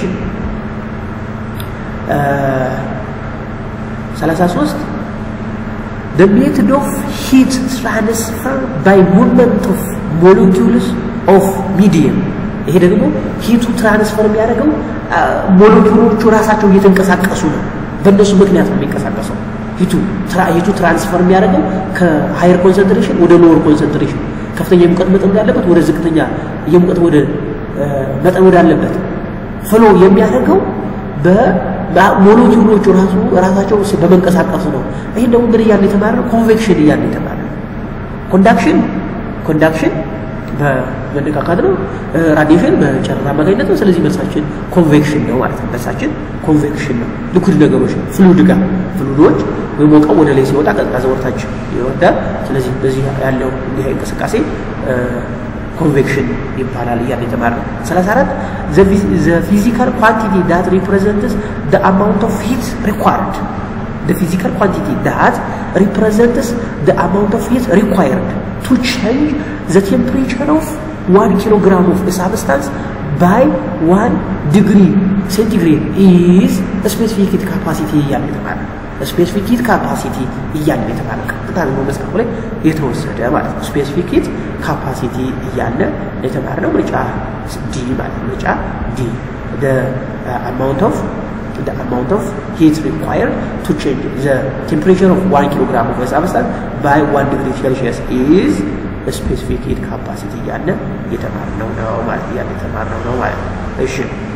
ሰላሳ ሶስት the method of heat transfer by movement of molecules of medium ይሄ ደግሞ ሂቱ ትራንስፈር የሚያደርገው ሞለኪውሎቹ ራሳቸው እየተንቀሳቀሱ ነው። በእነሱ ምክንያት ነው የሚንቀሳቀሰው። ሂቱ ሂቱ ትራንስፈር የሚያደርገው ከሃየር ኮንሰንትሬሽን ወደ ሎወር ኮንሰንትሬሽን ከፍተኛ የሙቀት መጠን ወዳለበት ወደ ዝቅተኛ የሙቀት ወደ መጠን ወዳለበት ፍሎ የሚያደርገው በሞለኪውሎቹ ራሱ ራሳቸው በመንቀሳቀሱ ነው። ይህን ደግሞ ምን እያልን የተማርነው ኮንቬክሽን እያልን የተማርነው ኮንዳክሽን ኮንዳክሽን በመነካካት ነው። ራዲሽን በጨረር አማካኝነት ነው። ስለዚህ መልሳችን ኮንቬክሽን ነው ማለት ነው። መልሳችን ኮንቬክሽን ነው። ሊኩድ ነገሮች ፍሉድ ጋር ፍሉዶች በሞቀው ወደ ላይ ሲወጣ ቀዝቃዛ ወርታች ይወርዳል። ስለዚህ በዚህ ያለው እንዲህ እንቅስቃሴ ኮንቬክሽን ይባላል እያለ የተማርነው። 34 ዘ ፊዚካል ኳንቲቲ ዳት ሪፕሬዘንትስ ደ አማውንት ኦፍ ሂት ሪኳርድ the physical quantity that represents the amount of heat required to change the temperature of one kilogram of a substance by one degree centigrade is specific heat capacity እያለ የተባለ ስፔሲፊክ ሂት ካፓሲቲ እያለ የተባለ ቀጥታ ነው መጽሐፉ ላይ የተወሰደ ማለት ነው። ስፔሲፊክ ሂት ካፓሲቲ እያለ የተማርነው ምርጫ ዲ ማለት ምርጫ ዲ the amount of the amount of heat required to change the temperature of one kilogram of a substance by one degree Celsius is a specific heat capacity እያለ የተማርነው ነው ማለት እያለ የተማርነው ነው ማለት ነው። እሺ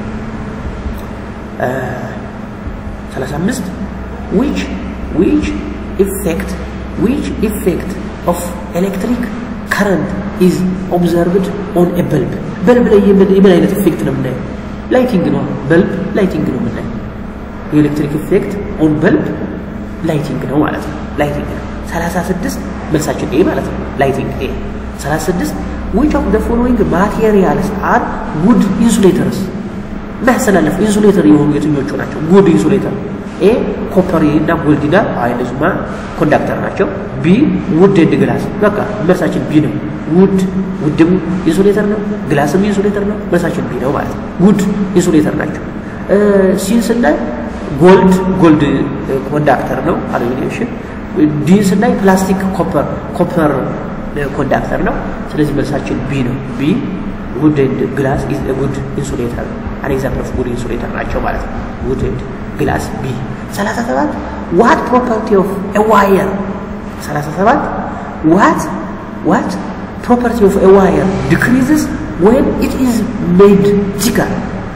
ሰላሳ አምስት which which effect which effect of electric current is observed on a bulb በልብ ላይ የምን አይነት ኢፌክት ነው የምናየው? ላይቲንግ ነው። በልብ ላይቲንግ ነው የምናየው። የኤሌክትሪክ ኢፌክት ኦን በልብ ላይቲንግ ነው ማለት ነው። ላይቲንግ ነው። 36 መልሳችን ኤ ማለት ነው። ላይቲንግ ኤ 36 which of the following materials are wood insulators የሚያስተላልፍ ኢንሱሌተር የሆኑ የትኞቹ ናቸው? ጉድ ኢንሱሌተር ኤ ኮፐር እና ጎልዲና አይነሱማ ኮንዳክተር ናቸው። ቢ ውድ ኤንድ ግላስ በቃ መልሳችን ቢ ነው። ውድ ውድም ኢንሱሌተር ነው፣ ግላስም ኢንሱሌተር ነው። መልሳችን ቢ ነው ማለት ነው። ውድ ኢንሱሌተር ናቸው። ሲን ስናይ ጎልድ ጎልድ ኮንዳክተር ነው አሉሚኒየም። ዲ ስናይ ፕላስቲክ ኮፐር ኮፐር ኮንዳክተር ነው። ስለዚህ መልሳችን ቢ ነው። ቢ ውድ ኤንድ ግላስ ኢዝ ጉድ ኢንሱሌተር አን ኤግዛምፕል ኦፍ ጉድ ኢንሱሌተር ናቸው ማለት ነው። ውድ ኤንድ ግላስ ቢ 37 ዋት ፕሮፐርቲ ኦፍ ኤ ዋየር 37 ዋት ዋት ፕሮፐርቲ ኦፍ ኤ ዋየር ዲክሪዝስ ዌን ኢት ኢዝ ሜድ ቲከር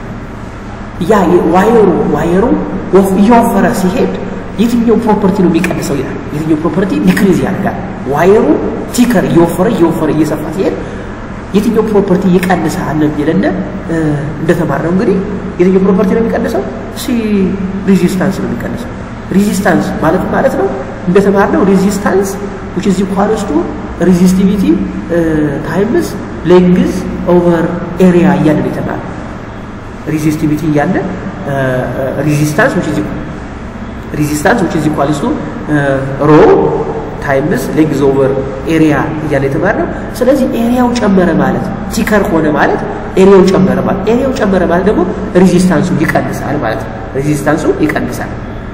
ያ ዋየሩ ዋየሩ እየወፈረ ሲሄድ የትኛው ፕሮፐርቲ ነው የሚቀንሰው ይላል። የትኛው ፕሮፐርቲ ዲክሪዝ ያደርጋል። ዋየሩ ቲከር እየወፈረ እየወፈረ እየሰፋ ሲሄድ የትኛው ፕሮፐርቲ ይቀንሳል የሚለና እንደተማርነው እንግዲህ የትኛው ፕሮፐርቲ ነው የሚቀንሰው? ሲ ሬዚስታንስ ነው የሚቀንሰው። ሬዚስታንስ ማለት ማለት ነው እንደተማርነው ሬዚስታንስ which is equals to resistivity ታይምስ ሌንግዝ ኦቨር ኤሪያ እያለ ነው የተማርነው። ሬዚስቲቪቲ እያለ ሬዚስታንስ which is ሬዚስታንስ which is equals to ሮ ታይምስ ሌንግዝ ኦቨር ኤሪያ እያለ የተማርነው። ስለዚህ ኤሪያው ጨመረ ማለት ቲከር ሆነ ማለት ኤሪያው ጨመረ ማለት ኤሪያው ጨመረ ማለት ደግሞ ሬዚስታንሱ ይቀንሳል ማለት ነው። ሬዚስታንሱ ይቀንሳል።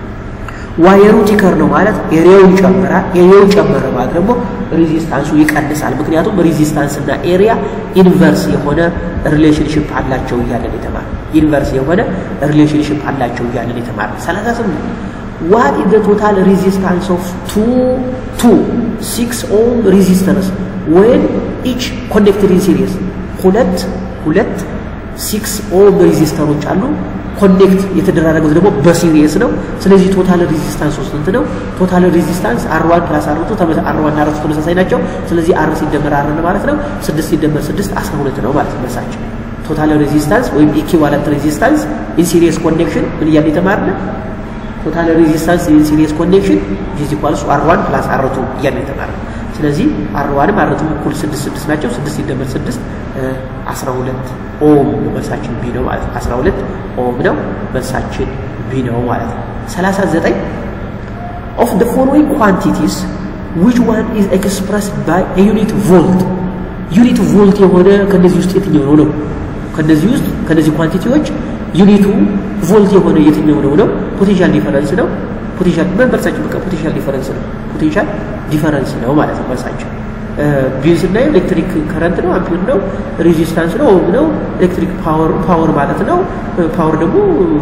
ዋየሩ ቲከር ነው ማለት ኤሪያው ይጨምራል። ኤሪያው ጨመረ ማለት ደግሞ ሬዚስታንሱ ይቀንሳል። ምክንያቱም ሬዚስታንስ እና ኤሪያ ኢንቨርስ የሆነ ሪሌሽንሽፕ አላቸው እያለን የተማር ኢንቨርስ የሆነ ሪሌሽንሽፕ አላቸው እያለን የተማር 38 ዋት ኢዝ ዘ ቶታል ሬዚስታንስ ኦፍ ቱ ቱ ሲክስ ኦም ሬዚስተርስ ዌን ኢች ኮኔክትድ ኢን ሲሪየስ ሁለት ሁለት ሲክስ ኦም ሬዚስተሮች አሉ ኮኔክት የተደራረጉት ደግሞ በሲሪየስ ነው። ስለዚህ ቶታል ሬዚስታንስ ስንት ነው? ቶታል ሬዚስታንስ አር ዋን ፕላስ አር ቱ አር ዋን አር ቱ ተመሳሳይ ናቸው። ስለዚህ አር ሲደመር አር ማለት ነው ስድስት ሲደመር ስድስት አስራ ሁለት ነው ማለት መልሳቸው። ቶታል ሬዚስታንስ ወይም ኢኪቫለንት ሬዚስታንስ ኢን ሲሪየስ ኮኔክሽን ምን እያለ የተማርነ ቶታል ሬዚስታንስ ኢን ሲሪየስ ኮኔክሽን ኢዝ ኢኳልስ አር ዋን ፕላስ አር ቱ እያለ የተማርነ ስለዚህ አር ዋንም አር ቱም እኩል ስድስት ስድስት ናቸው። ስድስት ሲደመር ስድስት አስራ ሁለት ኦም መልሳችን ቢ ነው ማለት ነው። አስራ ሁለት ኦም ነው መልሳችን ቢ ነው ማለት ነው። ሰላሳ ዘጠኝ ኦፍ ደ ፎሎዊንግ ኳንቲቲስ ዊች ዋን ኢዝ ኤክስፕረስድ ባይ ዩኒት ቮልት ዩኒት ቮልት የሆነ ከነዚህ ውስጥ የትኛው ነው ነው? ከነዚህ ውስጥ ከነዚህ ኳንቲቲዎች ዩኒቱ ቮልት የሆነ የትኛው ነው ነው? ፖቴንሻል ዲፈረንስ ነው። ፖቴንሻል መልሳችን በቃ ፖቴንሻል ዲፈረንስ ነው። ፖቴንሻል ዲፈረንስ ነው ማለት ነው መልሳችን። ቢል ስናየው ኤሌክትሪክ ከረንት ነው፣ አምፒር ነው፣ ሬዚስታንስ ነው፣ ኦም ነው፣ ኤሌክትሪክ ፓወር ፓወር ማለት ነው። ፓወር ደግሞ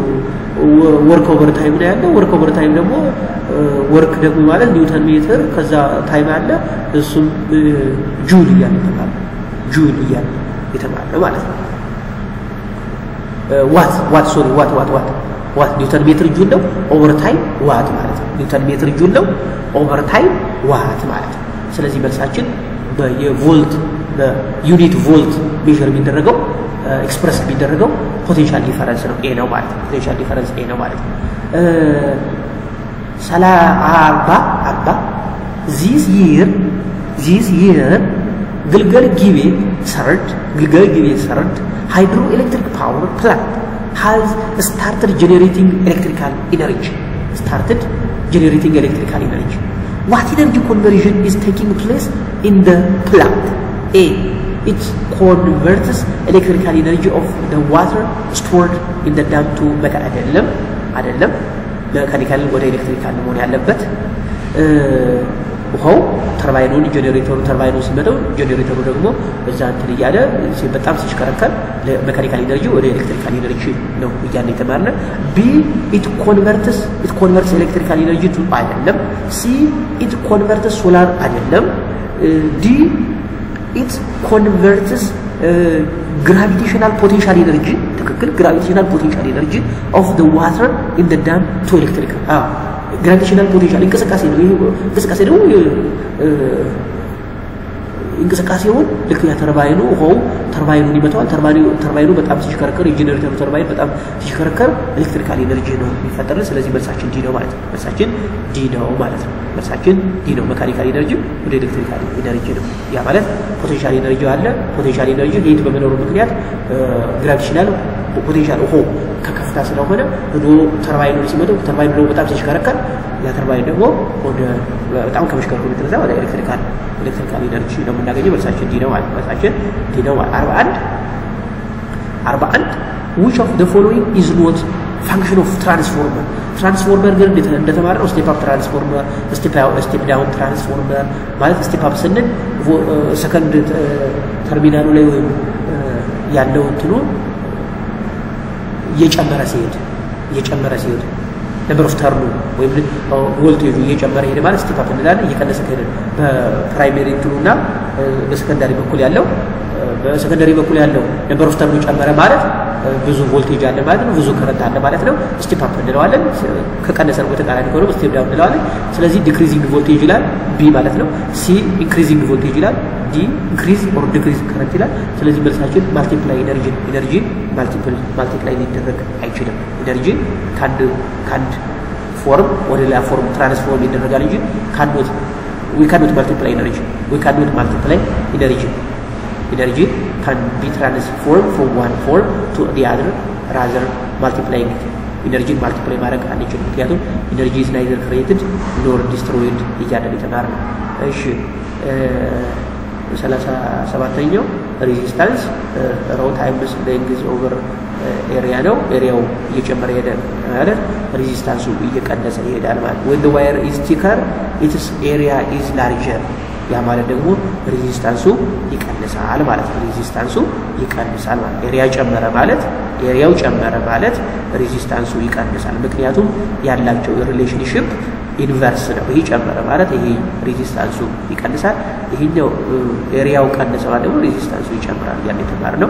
ወርክ ኦቨር ታይም ነው ያለው። ወርክ ኦቨር ታይም ደግሞ ወርክ ደግሞ ማለት ኒውተን ሜትር፣ ከዛ ታይም አለ፣ እሱም ጁል እያለ የተባለ ጁል እያለ የተባለ ማለት ነው። ዋት ዋት ሶሪ ዋት ዋት ዋት ዋት ኒውተን ሜትር ጁል ነው። ኦቨር ታይም ዋት ማለት ነው። ኒውተን ሜትር ጁል ነው። ኦቨር ታይም ዋት ማለት ነው። ስለዚህ መልሳችን የቮልት በዩኒት ቮልት ሜዥር የሚደረገው ኤክስፕረስ የሚደረገው ፖቴንሻል ዲፈረንስ ነው ኤ ነው ማለት ነው። ፖቴንሻል ዲፈረንስ ኤ ነው ማለት ነው። ሰላ አርባ አርባ ዚስ ይር ዚስ ይር ግልገል ጊቤ ሰርድ ግልገል ጊቤ ሰርድ ሃይድሮ ኤሌክትሪክ ፓወር ፕላንት has started generating electrical energy started generating electrical energy what energy conversion is taking place in the plant a it converts electrical energy of the water stored in the dam to መካ አይደለም አይደለም መካኒካል ወደ ኤሌክትሪካል መሆን ያለበት ውሃው ተርባይኑን ጀኔሬተሩ ተርባይኑ ሲመጣው ጀኔሬተሩ ደግሞ እዛ እንትን እያለ በጣም ሲሽከረከር ለሜካኒካል ኢነርጂ ወደ ኤሌክትሪካል ኢነርጂ ነው እያለ የተማርነ ቢ ኢት ኮንቨርትስ ኢት ኮንቨርትስ ኤሌክትሪካል ኢነርጂ ቱ አይደለም ሲ ኢት ኮንቨርትስ ሶላር አይደለም ዲ ኢት ኮንቨርትስ ግራቪቴሽናል ፖቴንሻል ኢነርጂ ትክክል ግራቪቴሽናል ፖቴንሻል ኢነርጂ ኦፍ ደ ዋተር ኢን ደ ዳም ቱ ኤሌክትሪክ ግራቪቴሽናል ፖቴንሻል እንቅስቃሴ ነው። ይሄ እንቅስቃሴ ደግሞ እንቅስቃሴውን ልክ ያ ተርባይኑ ውሃው ተርባይኑን ይመታዋል። ተርባይኑ በጣም ሲሽከረከር የጄኔሬተሩ ተርባይን በጣም ሲሽከረከር ኤሌክትሪካል ኤነርጂ ነው የሚፈጠርን። ስለዚህ መልሳችን ዲ ነው ማለት ነው። መልሳችን ዲ ነው ማለት ነው። መልሳችን ዲ ነው። መካኒካል ኤነርጂ ወደ ኤሌክትሪካል ኤነርጂ ነው። ያ ማለት ፖቴንሻል ኤነርጂ አለ። ፖቴንሻል ኤነርጂ ሄድ በመኖሩ ምክንያት ግራቪቴሽናል ፖቴንሻል ውሃው ከከፍታ ስለሆነ ሄዶ ተርባይኑ ሲመጣው ተርባይኑ ደግሞ በጣም ሲሽከረከር ያ ተርባይን ደግሞ ወደ በጣም ከመሽከርከሩ የተነሳ ወደ ኤሌክትሪካል ኤሌክትሪካል ኢነርጂ ነው የምናገኘው። መልሳችን ዲ ነው ማለት መልሳችን ዲ ነው ማለት 41 41 which of the following is not ፋንክሽን ኦፍ ትራንስፎርመር ትራንስፎርመር ግን እንደተማረው ስቴፕ አፕ ትራንስፎርመር፣ ስቴፕ ዳውን ትራንስፎርመር ማለት ስቴፕ አፕ ስንል ሰከንድ ተርሚናሉ ላይ ወይም ያለው እንትኑ እየጨመረ ሲሄድ እየጨመረ ሲሄድ ነምበር ኦፍ ተርኑ ወይም ቮልቴጁ እየጨመረ ሄደ ማለት ስቴፕ አፕ እንላለን። እየቀነሰ ከሄደ በፕራይሜሪ እንትኑና በሰከንዳሪ በኩል ያለው በሰከንዳሪ በኩል ያለው ነምበር ኦፍ ተርኑ ጨመረ ማለት ብዙ ቮልቴጅ አለ ማለት ነው። ብዙ ከረንት አለ ማለት ነው። ስቴፕ አፕ እንለዋለን። ከቀነሰ ነው በተቃራኒ ከሆነ ስቴፕ ዳውን እንለዋለን። ስለዚህ ዲክሪዚንግ ቮልቴጅ ይላል ቢ ማለት ነው። ሲ ኢንክሪዚንግ ቮልቴጅ ይላል ዲ ኢንክሪዝ ኦር ዲክሪዝ ከረንት ይላል። ስለዚህ መልሳችን ማልቲፕላይ ኢነርጂ ኢነርጂ ማልቲፕል ማልቲፕላይ ሊደረግ አይችልም። ኢነርጂ ከአንድ ከአንድ ፎርም ወደ ሌላ ፎርም ትራንስፎርም ይደረጋል እንጂ ካኖት ዊ ካኖት ማልቲፕላይ ኢነርጂ ዊ ካኖት ማልቲፕላይ ኢነርጂ ኢነርጂ ካን ቢ ትራንስፎርም ፍሮም ዋን ፎርም ቱ ዲ አዘር ራዘር ማልቲፕላይንግ ኢነርጂን ማልቲፕላይ ማድረግ አንችልም። ምክንያቱም ኢነርጂ ኢዝ ናይዘር ክሬትድ ኖር ዲስትሮይድ እያለን የተማር ነው። እሺ ሰላሳ ሰባተኛው ሬዚስታንስ ሮ ታይምስ ሌንግዝ ኦቨር ኤሪያ ነው። ኤሪያው እየጨመረ ሄደ ማለት ሬዚስታንሱ እየቀነሰ ይሄዳል ማለት ወን ዘ ዋየር ኢዝ ቲከር ኢትስ ኤሪያ ኢዝ ላርጀር ያ ማለት ደግሞ ሬዚስታንሱ ይቀንሳል ማለት ነው። ሬዚስታንሱ ይቀንሳል ማለት ኤሪያ ጨመረ ማለት ኤሪያው ጨመረ ማለት ሬዚስታንሱ ይቀንሳል። ምክንያቱም ያላቸው ሪሌሽንሽፕ ኢንቨርስ ነው። ይሄ ጨመረ ማለት ይሄ ሬዚስታንሱ ይቀንሳል። ይሄኛው ኤሪያው ቀነሰ ማለት ደግሞ ሬዚስታንሱ ይጨምራል። ያን የተማርነው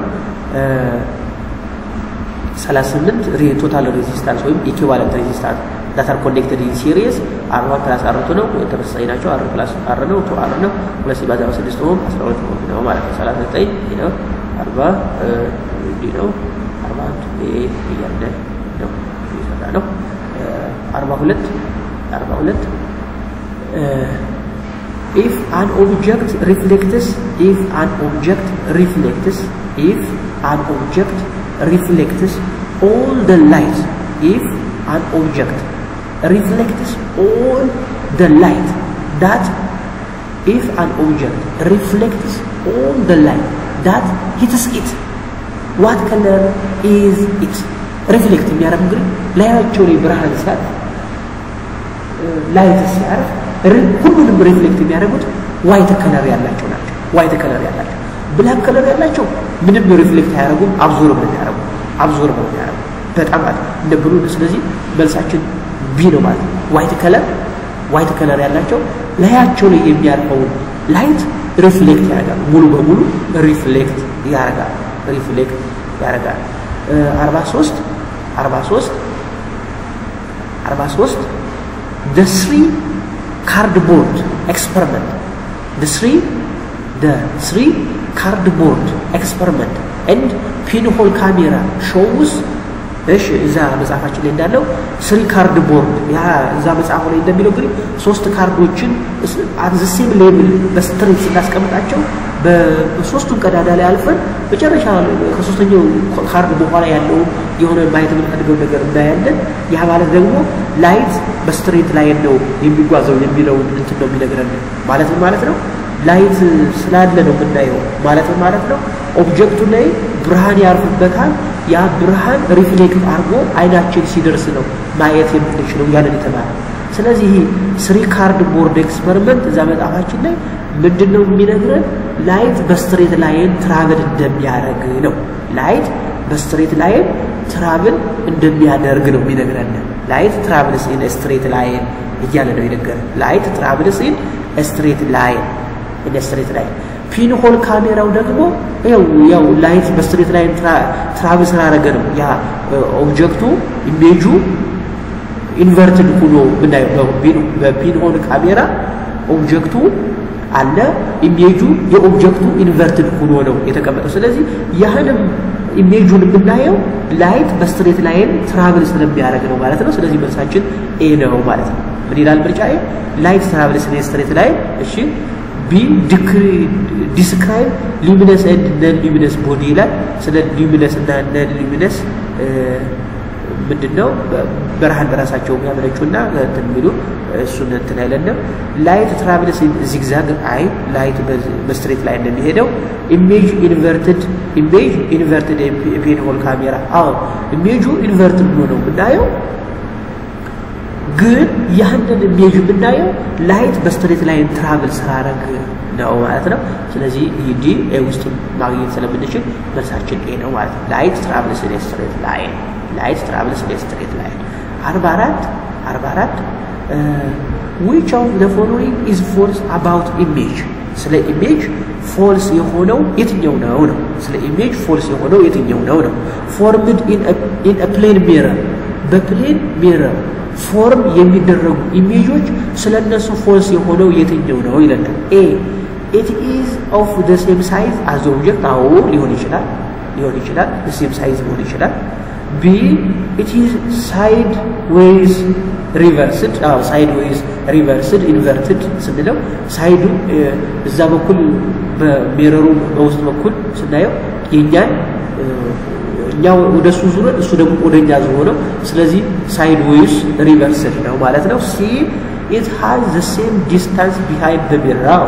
ሰላሳ ስምንት ቶታል ሬዚስታንስ ወይም ኢኩቫለንት ሬዚስታንስ ዳት አር ኮኔክትድ ኢን ሲሪየስ አር ዋን ፕላስ አር ቱ ነው። ተመሳሳይ ናቸው። አር ፕላስ አር ነው። ቱ አር ነው። ሁለት ሲባዛ በስድስት ሆኖ አስራ ሁለት ሆኖ ነው ማለት ነው። ሰላሳ ዘጠኝ ነው። አርባ እንዲህ ነው። አርባ አንድ እያለ ነው እየሰራ ነው። አርባ ሁለት አርባ ሁለት if an object reflects if an object reflects if an object reflects all the light if an object reflects all the light that if an object reflects all the light that hits it what color is it ሪፍሌክት የሚያደርግ እንግዲህ ላያቸው ላይ ብርሃን ሲያርፍ ላይት ሲያርፍ ሁሉንም ሪፍሌክት የሚያደርጉት ዋይት ከለር ያላቸው ናቸው። ዋይት ከለር ያላቸው ብላክ ከለር ያላቸው ምንም ሪፍሌክት አያደርጉም። አብዞርብ ነው የሚያደርጉ አብዞርብ ነው የሚያደርጉ በጣም ማለት እንደ ብሉ። ስለዚህ መልሳችን ቢ ነው ማለት ነው። ዋይት ከለር ዋይት ከለር ያላቸው ላያቸው ላይ የሚያርፈውን ላይት ሪፍሌክት ያደርጋሉ። ሙሉ በሙሉ ሪፍሌክት ያደርጋል። ሪፍሌክት ያደርጋል። አርባ ሶስት አርባ ሶስት አርባ ሶስት the three cardboard experiment the three the three cardboard experiment and pinhole camera shows እሺ እዛ መጽሐፋችን ላይ እንዳለው ስሪ ካርድ ቦርድ ያ እዛ መጽሐፉ ላይ እንደሚለው እንግዲህ ሶስት ካርዶችን አት ዘ ሴም ሌብል በስትሬት ስናስቀምጣቸው በሶስቱን ቀዳዳ ላይ አልፈን መጨረሻ ከሶስተኛው ካርድ በኋላ ያለውን የሆነ ማየት የምንፈልገው ነገር እናያለን። ያ ማለት ደግሞ ላይት በስትሬት ላይን ነው የሚጓዘው የሚለውን እንትን ነው የሚነግረን ማለት ነው ማለት ነው። ላይት ስላለ ነው የምናየው ማለት ነው ማለት ነው። ኦብጀክቱ ላይ ብርሃን ያርፍበታል። ያ ብርሃን ሪፍሌክት አድርጎ አይናችን ሲደርስ ነው ማየት የምንችለው ያንን የተባለ ስለዚህ ይህ ስሪ ካርድ ቦርድ ኤክስፐሪመንት እዛ መጽሐፋችን ላይ ምንድን ነው የሚነግረን? ላይት በስትሬት ላይን ትራቭል እንደሚያደርግ ነው። ላይት በስትሬት ላይን ትራቭል እንደሚያደርግ ነው የሚነግረን። ላይት ትራቭልስ ኢን ስትሬት ላይን እያለ ነው የነገረን። ላይት ትራቭልስ ኢን ስትሬት ላይን ኢን ስትሬት ላይን ፒንሆል ካሜራው ደግሞ ያው ያው ላይት በስትሬት ላይን ትራቭል ስላደረገ ነው ያ ኦብጀክቱ ኢሜጁ ኢንቨርትድ ሆኖ ምናየው በፒንሆል ካሜራ ኦብጀክቱ አለ ኢሜጁ የኦብጀክቱ ኢንቨርትድ ሆኖ ነው የተቀመጠው። ስለዚህ ያህንም ኢሜጁን የምናየው ላይት በስትሬት ላይን ትራቭል ስለሚያደርግ ነው ማለት ነው። ስለዚህ መልሳችን ኤ ነው ማለት ነው። ምን ይላል ምርጫ ኤ? ላይት ትራቭል ስለ ስትሬት ላይን። እሺ ቢ ዲስክራይብ ሉሚነስ ኤንድ ነን ሉሚነስ ቦዲ ይላል። ስለ ሉሚነስ እና ነን ሉሚነስ ምንድነው ብርሃን በራሳቸው የሚያመነጩና እንትን የሚሉ እሱን እንትን አይለንም። ላይት ትራቭልስ ዚግዛግ አይ ላይት በስትሬት ላይ እንደሚሄደው ኢሜጅ ኢንቨርትድ ኢሜጅ ኢንቨርትድ ፔንሆል ካሜራ አዎ ኢሜጁ ኢንቨርትድ ብሎ ነው የምናየው ግን ያንን ኢሜጅ የምናየው ላይት በስትሬት ላይን ትራቭል ስላረግ ነው ማለት ነው። ስለዚህ ይህ ዲ ኤ ውስጥ ማግኘት ስለምንችል መልሳችን ኤ ነው ማለት ነው። ላይት ትራቭልስ ኢን ስትሬት ላይን ላይት ትራቭልስ ኢን ስትሬት ላይን። አርባ አራት አርባ አራት ዊች ኦፍ ዘ ፎሎዊንግ ኢዝ ፎልስ አባውት ኢሜጅ ስለ ኢሜጅ ፎልስ የሆነው የትኛው ነው ነው ስለ ኢሜጅ ፎልስ የሆነው የትኛው ነው ነው ፎርምድ ኢን ፕሌን ሚረር በፕሌን ሚረር ፎርም የሚደረጉ ኢሜጆች ስለ እነሱ ፎልስ የሆነው የትኛው ነው ይለናል። ኤ ኢት ኢዝ ኦፍ ዘ ሴም ሳይዝ አዝ ኦብጀክት አዎ ሊሆን ይችላል ሊሆን ይችላል ሴም ሳይዝ ሊሆን ይችላል። ቢ ኢት ኢዝ ሳይድ ዌይዝ ሪቨርስድ አዎ ሳይድ ዌይዝ ሪቨርስድ ኢንቨርትድ ስንለው ሳይዱ እዛ በኩል በሚረሩ በውስጥ በኩል ስናየው የእኛን እኛ ወደ እሱ ዙረን እሱ ደግሞ ወደ እኛ ዙሮ ነው። ስለዚህ ሳይድ ዌይስ ሪቨርስድ ነው ማለት ነው። ሲ ኢት ሃዝ ዘ ሴም ዲስታንስ ቢሃይንድ ዘ ሚረር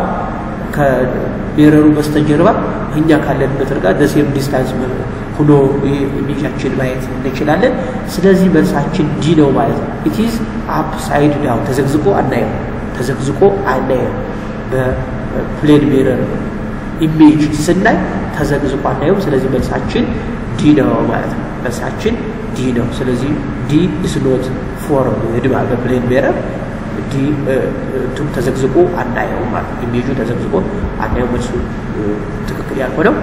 ከሚረሩ በስተጀርባ እኛ ካለንበት ርቀት ዘ ሴም ዲስታንስ ሆኖ ኢሜጃችን ማየት እንችላለን። ስለዚህ መልሳችን ዲ ነው ማለት ነው። ኢት ኢዝ አፕ ሳይድ ዳውን ተዘግዝቆ አናየው፣ ተዘግዝቆ አናየው። በፕሌን ሚረር ኢሜጅ ስናይ ተዘግዝቆ አናየውም። ስለዚህ መልሳችን ዲ ነው ማለት ነው። መልሳችን ዲ ነው። ስለዚህ ዲ ኢስ ኖት ፎርምድ ማለት በፕሌን ሚረር ዲ ተዘግዝቆ አናየው ማለት ነው። ኢሜጁ ተዘግዝቆ አናየው። መልሱ ትክክል ያልሆነው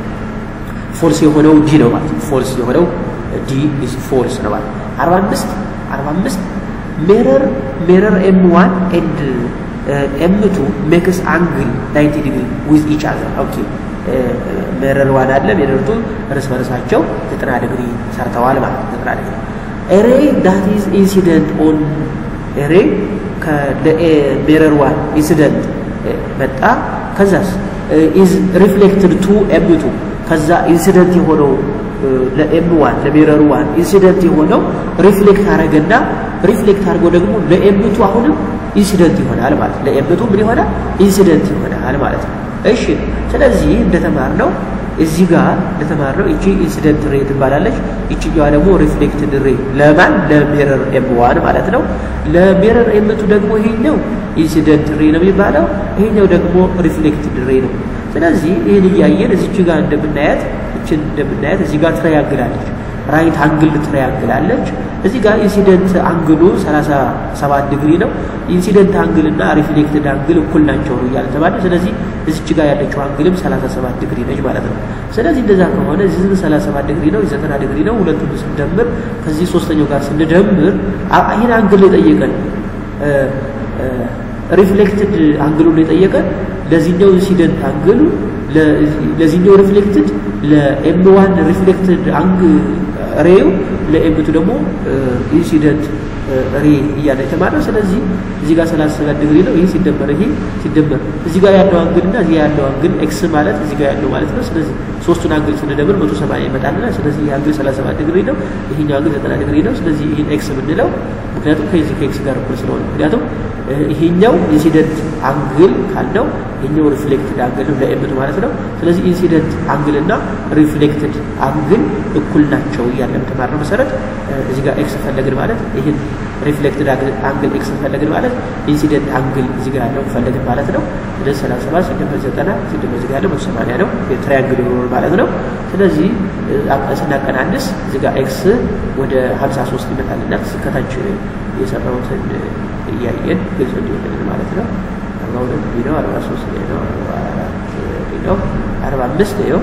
ፎልስ የሆነው ዲ ነው ማለት ነው። ፎልስ የሆነው ዲ ኢስ ፎልስ ነው ማለት ነው። አርባ አምስት አርባ አምስት ሜረር ሜረር ኤም ዋን ኤንድ ኤም ቱ ሜክስ አንግል ናይንቲ ዲግሪ ዊዝ ኢች አዘር ኦኬ ሜረር ዋን አለ ሜረር ቱ እርስ በርሳቸው ዘጠና ዲግሪ ሰርተዋል ማለት ነው። ዘጠና ዲግሪ ኤሬ ዳት ኢዝ ኢንሲደንት ኦን ኤሬ ከሜረር ዋን ኢንሲደንት መጣ። ከዛስ ኢዝ ሪፍሌክትድ ቱ ኤም ቱ ከዛ ኢንሲደንት የሆነው ለኤም ዋን ለሜረር ዋን ኢንሲደንት የሆነው ሪፍሌክት አረገና ሪፍሌክት አድርጎ ደግሞ ለኤምቱ አሁንም ኢንሲደንት ይሆናል ማለት ለኤምቱ ምን ይሆናል ኢንሲደንት ይሆናል ማለት ነው። እሺ ስለዚህ እንደተማርነው እዚህ ጋር እንደተማርነው እቺ ኢንሲደንት ሬ ትባላለች። ይችኛዋ ደግሞ ሪፍሌክትድ ሬ ለማን ለሜረር ኤም ዋን ማለት ነው። ለሜረር ኤምቱ ደግሞ ይሄኛው ኢንሲደንት ሬ ነው የሚባለው፣ ይሄኛው ደግሞ ሪፍሌክትድ ሬ ነው። ስለዚህ ይህን እያየን እዚች ጋር እንደምናያት እችን እንደምናያት እዚህ ጋር ትረያግላለች ራይት አንግል ትረያግላለች። እዚህ ጋር ኢንሲደንት አንግሉ 37 ዲግሪ ነው። ኢንሲደንት አንግል እና ሪፍሌክትድ አንግል እኩል ናቸው ነው እያለ ተባለ። ስለዚህ እዚች ጋር ያለችው አንግልም 37 ዲግሪ ነች ማለት ነው። ስለዚህ እንደዛ ከሆነ እዚህ 37 ዲግሪ ነው፣ 90 ዲግሪ ነው። ሁለቱን ስንደምር ከዚህ ሶስተኛው ጋር ስንደምር ይህን አንግል የጠየቀን ሪፍሌክትድ አንግሉን የጠየቀን ለዚህኛው ኢንሲደንት አንግሉ ለዚህኛው ሪፍሌክትድ ለኤም ዋን ሪፍሌክትድ አንግ ሬው ለኤምቱ ደግሞ ኢንሲደንት ሬ እያለ የተማረው። ስለዚህ እዚህ ጋር 37 ዲግሪ ነው። ይህ ሲደመር ይሄ ሲደመር እዚህ ጋር ያለው አንግል እና እዚህ ያለው አንግል ኤክስ ማለት እዚህ ጋር ያለው ማለት ነው። ስለዚህ ሶስቱን አንግል ስንደምር 180 ይመጣልና ስለዚህ ይህ አንግል 37 ዲግሪ ነው፣ ይሄኛው አንግል 90 ዲግሪ ነው። ስለዚህ ይህን ኤክስ የምንለው ምክንያቱም ከዚህ ከኤክስ ጋር እኩል ስለሆነ ምክንያቱም ይሄኛው ኢንሲደንት አንግል ካልነው ይሄኛው ሪፍሌክትድ አንግል ነው ለኤምቱ ማለት ነው። ስለዚህ ኢንሲደንት አንግል እና ሪፍሌክትድ አንግል እኩል ናቸው እያለ ተማርነው መሰረት እዚህ ጋር ኤክስ ፈለግን ማለት ይህን ሪፍሌክትድ አንግል ኤክስ ፈለግን ማለት ኢንሲደንት አንግል እዚህ ጋር ያለው ፈለግን ማለት ነው። ስለዚህ 37 ሲደመር 90 ሲደመር እዚህ ጋር ያለው 180 ነው የትራያንግል ይሆናል ማለት ነው። ስለዚህ ስናቀናንስ እዚህ ጋር ኤክስ ወደ 53 ይመጣልና ከታች የሰራሁትን እያየን ግልጽ እንዲሆንልን ማለት ነው። አርባ ሁለት ቢ ነው፣ አርባ ሶስት ላይ ነው፣ አርባ አራት ቢ ነው፣ አርባ አምስት ይኸው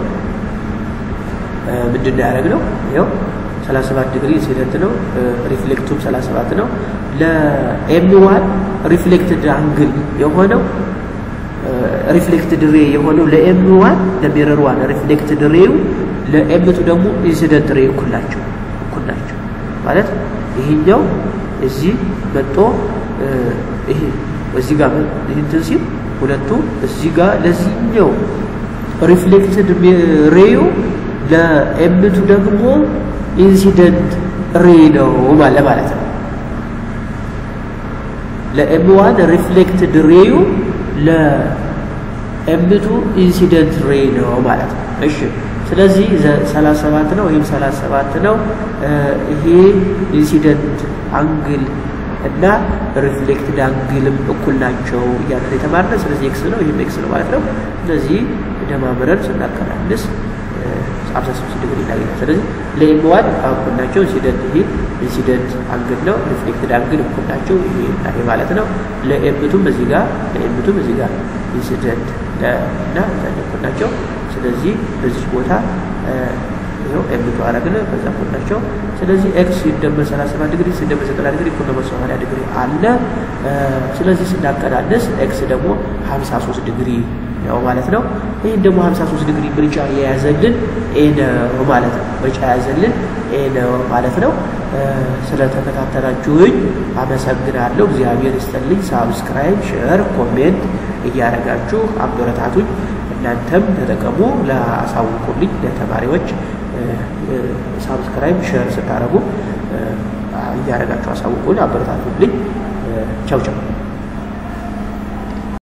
ምንድን ነው ያደረግነው? ይኸው ሰላሳ ሰባት ዲግሪ ኢንሲደንት ነው። ሪፍሌክቱም ሰላሳ ሰባት ነው። ለኤም ዋን ሪፍሌክትድ አንግል የሆነው ሪፍሌክትድ ሬ የሆነው ለኤም ዋን ለሚረር ዋን ሪፍሌክትድ ሬው ለኤምቱ ደግሞ ኢንሲደንት ሬ እኩል ናቸው እኩል ናቸው ማለት ይሄኛው እዚህ መጦ ይሄ እዚህ ጋር እንትን ሲል ሁለቱ እዚህ ጋር ለዚህኛው ሪፍሌክትድ ሬዩ ለኤምቱ ደግሞ ኢንሲደንት ሬ ነው ማለት ነው። ለኤም ዋን ሪፍሌክትድ ሬዩ ለኤምቱ ኢንሲደንት ሬ ነው ማለት ነው። እሺ ስለዚህ 37 ነው፣ ይህም 37 ነው። ይሄ ኢንሲደንት አንግል እና ሪፍሌክትድ አንግልም እኩል ናቸው እያለ የተማርነው። ስለዚህ ኤክስ ነው፣ ይህም ኤክስ ነው ማለት ነው። ስለዚህ ደማምረን ስናቀናንስ 56 ዲግሪ እናገኛለን። ስለዚህ ለኤም ዋን እኩል ናቸው። ኢንሲደንት ይሄ ኢንሲደንት አንግል ነው፣ ሪፍሌክትድ አንግል እኩል ናቸው ይሄ ይሄ ማለት ነው። ለኤምቱም እዚህ ጋር ለኤምቱም እዚህ ጋር ኢንሲደንት እና እኩል ናቸው። ስለዚህ በዚህ ቦታ ይኸው ኤምቱ አረግን ከዛ እኩል ናቸው። ስለዚህ ኤክስ ሲደመር 37 ዲግሪ ሲደመር 90 ዲግሪ እኩል ነው 80 ዲግሪ አለ። ስለዚህ ስናቀናንስ ኤክስ ደግሞ 53 ዲግሪ ነው ማለት ነው። ይህን ደግሞ 53 ዲግሪ ምርጫ የያዘልን ኤ ነው ማለት ነው። ምርጫ የያዘልን ኤ ነው ማለት ነው። ስለተከታተላችሁኝ አመሰግናለሁ። እግዚአብሔር ይስጥልኝ። ሳብስክራይብ፣ ሼር፣ ኮሜንት እያደረጋችሁ አበረታቱኝ። እናንተም ተጠቀሙ፣ ላሳውቁልኝ ለተማሪዎች ሳብስክራይብ ሼር ስታደርጉ እያደረጋችሁ አሳውቁልኝ፣ አበረታቱልኝ። ቻው ቻው።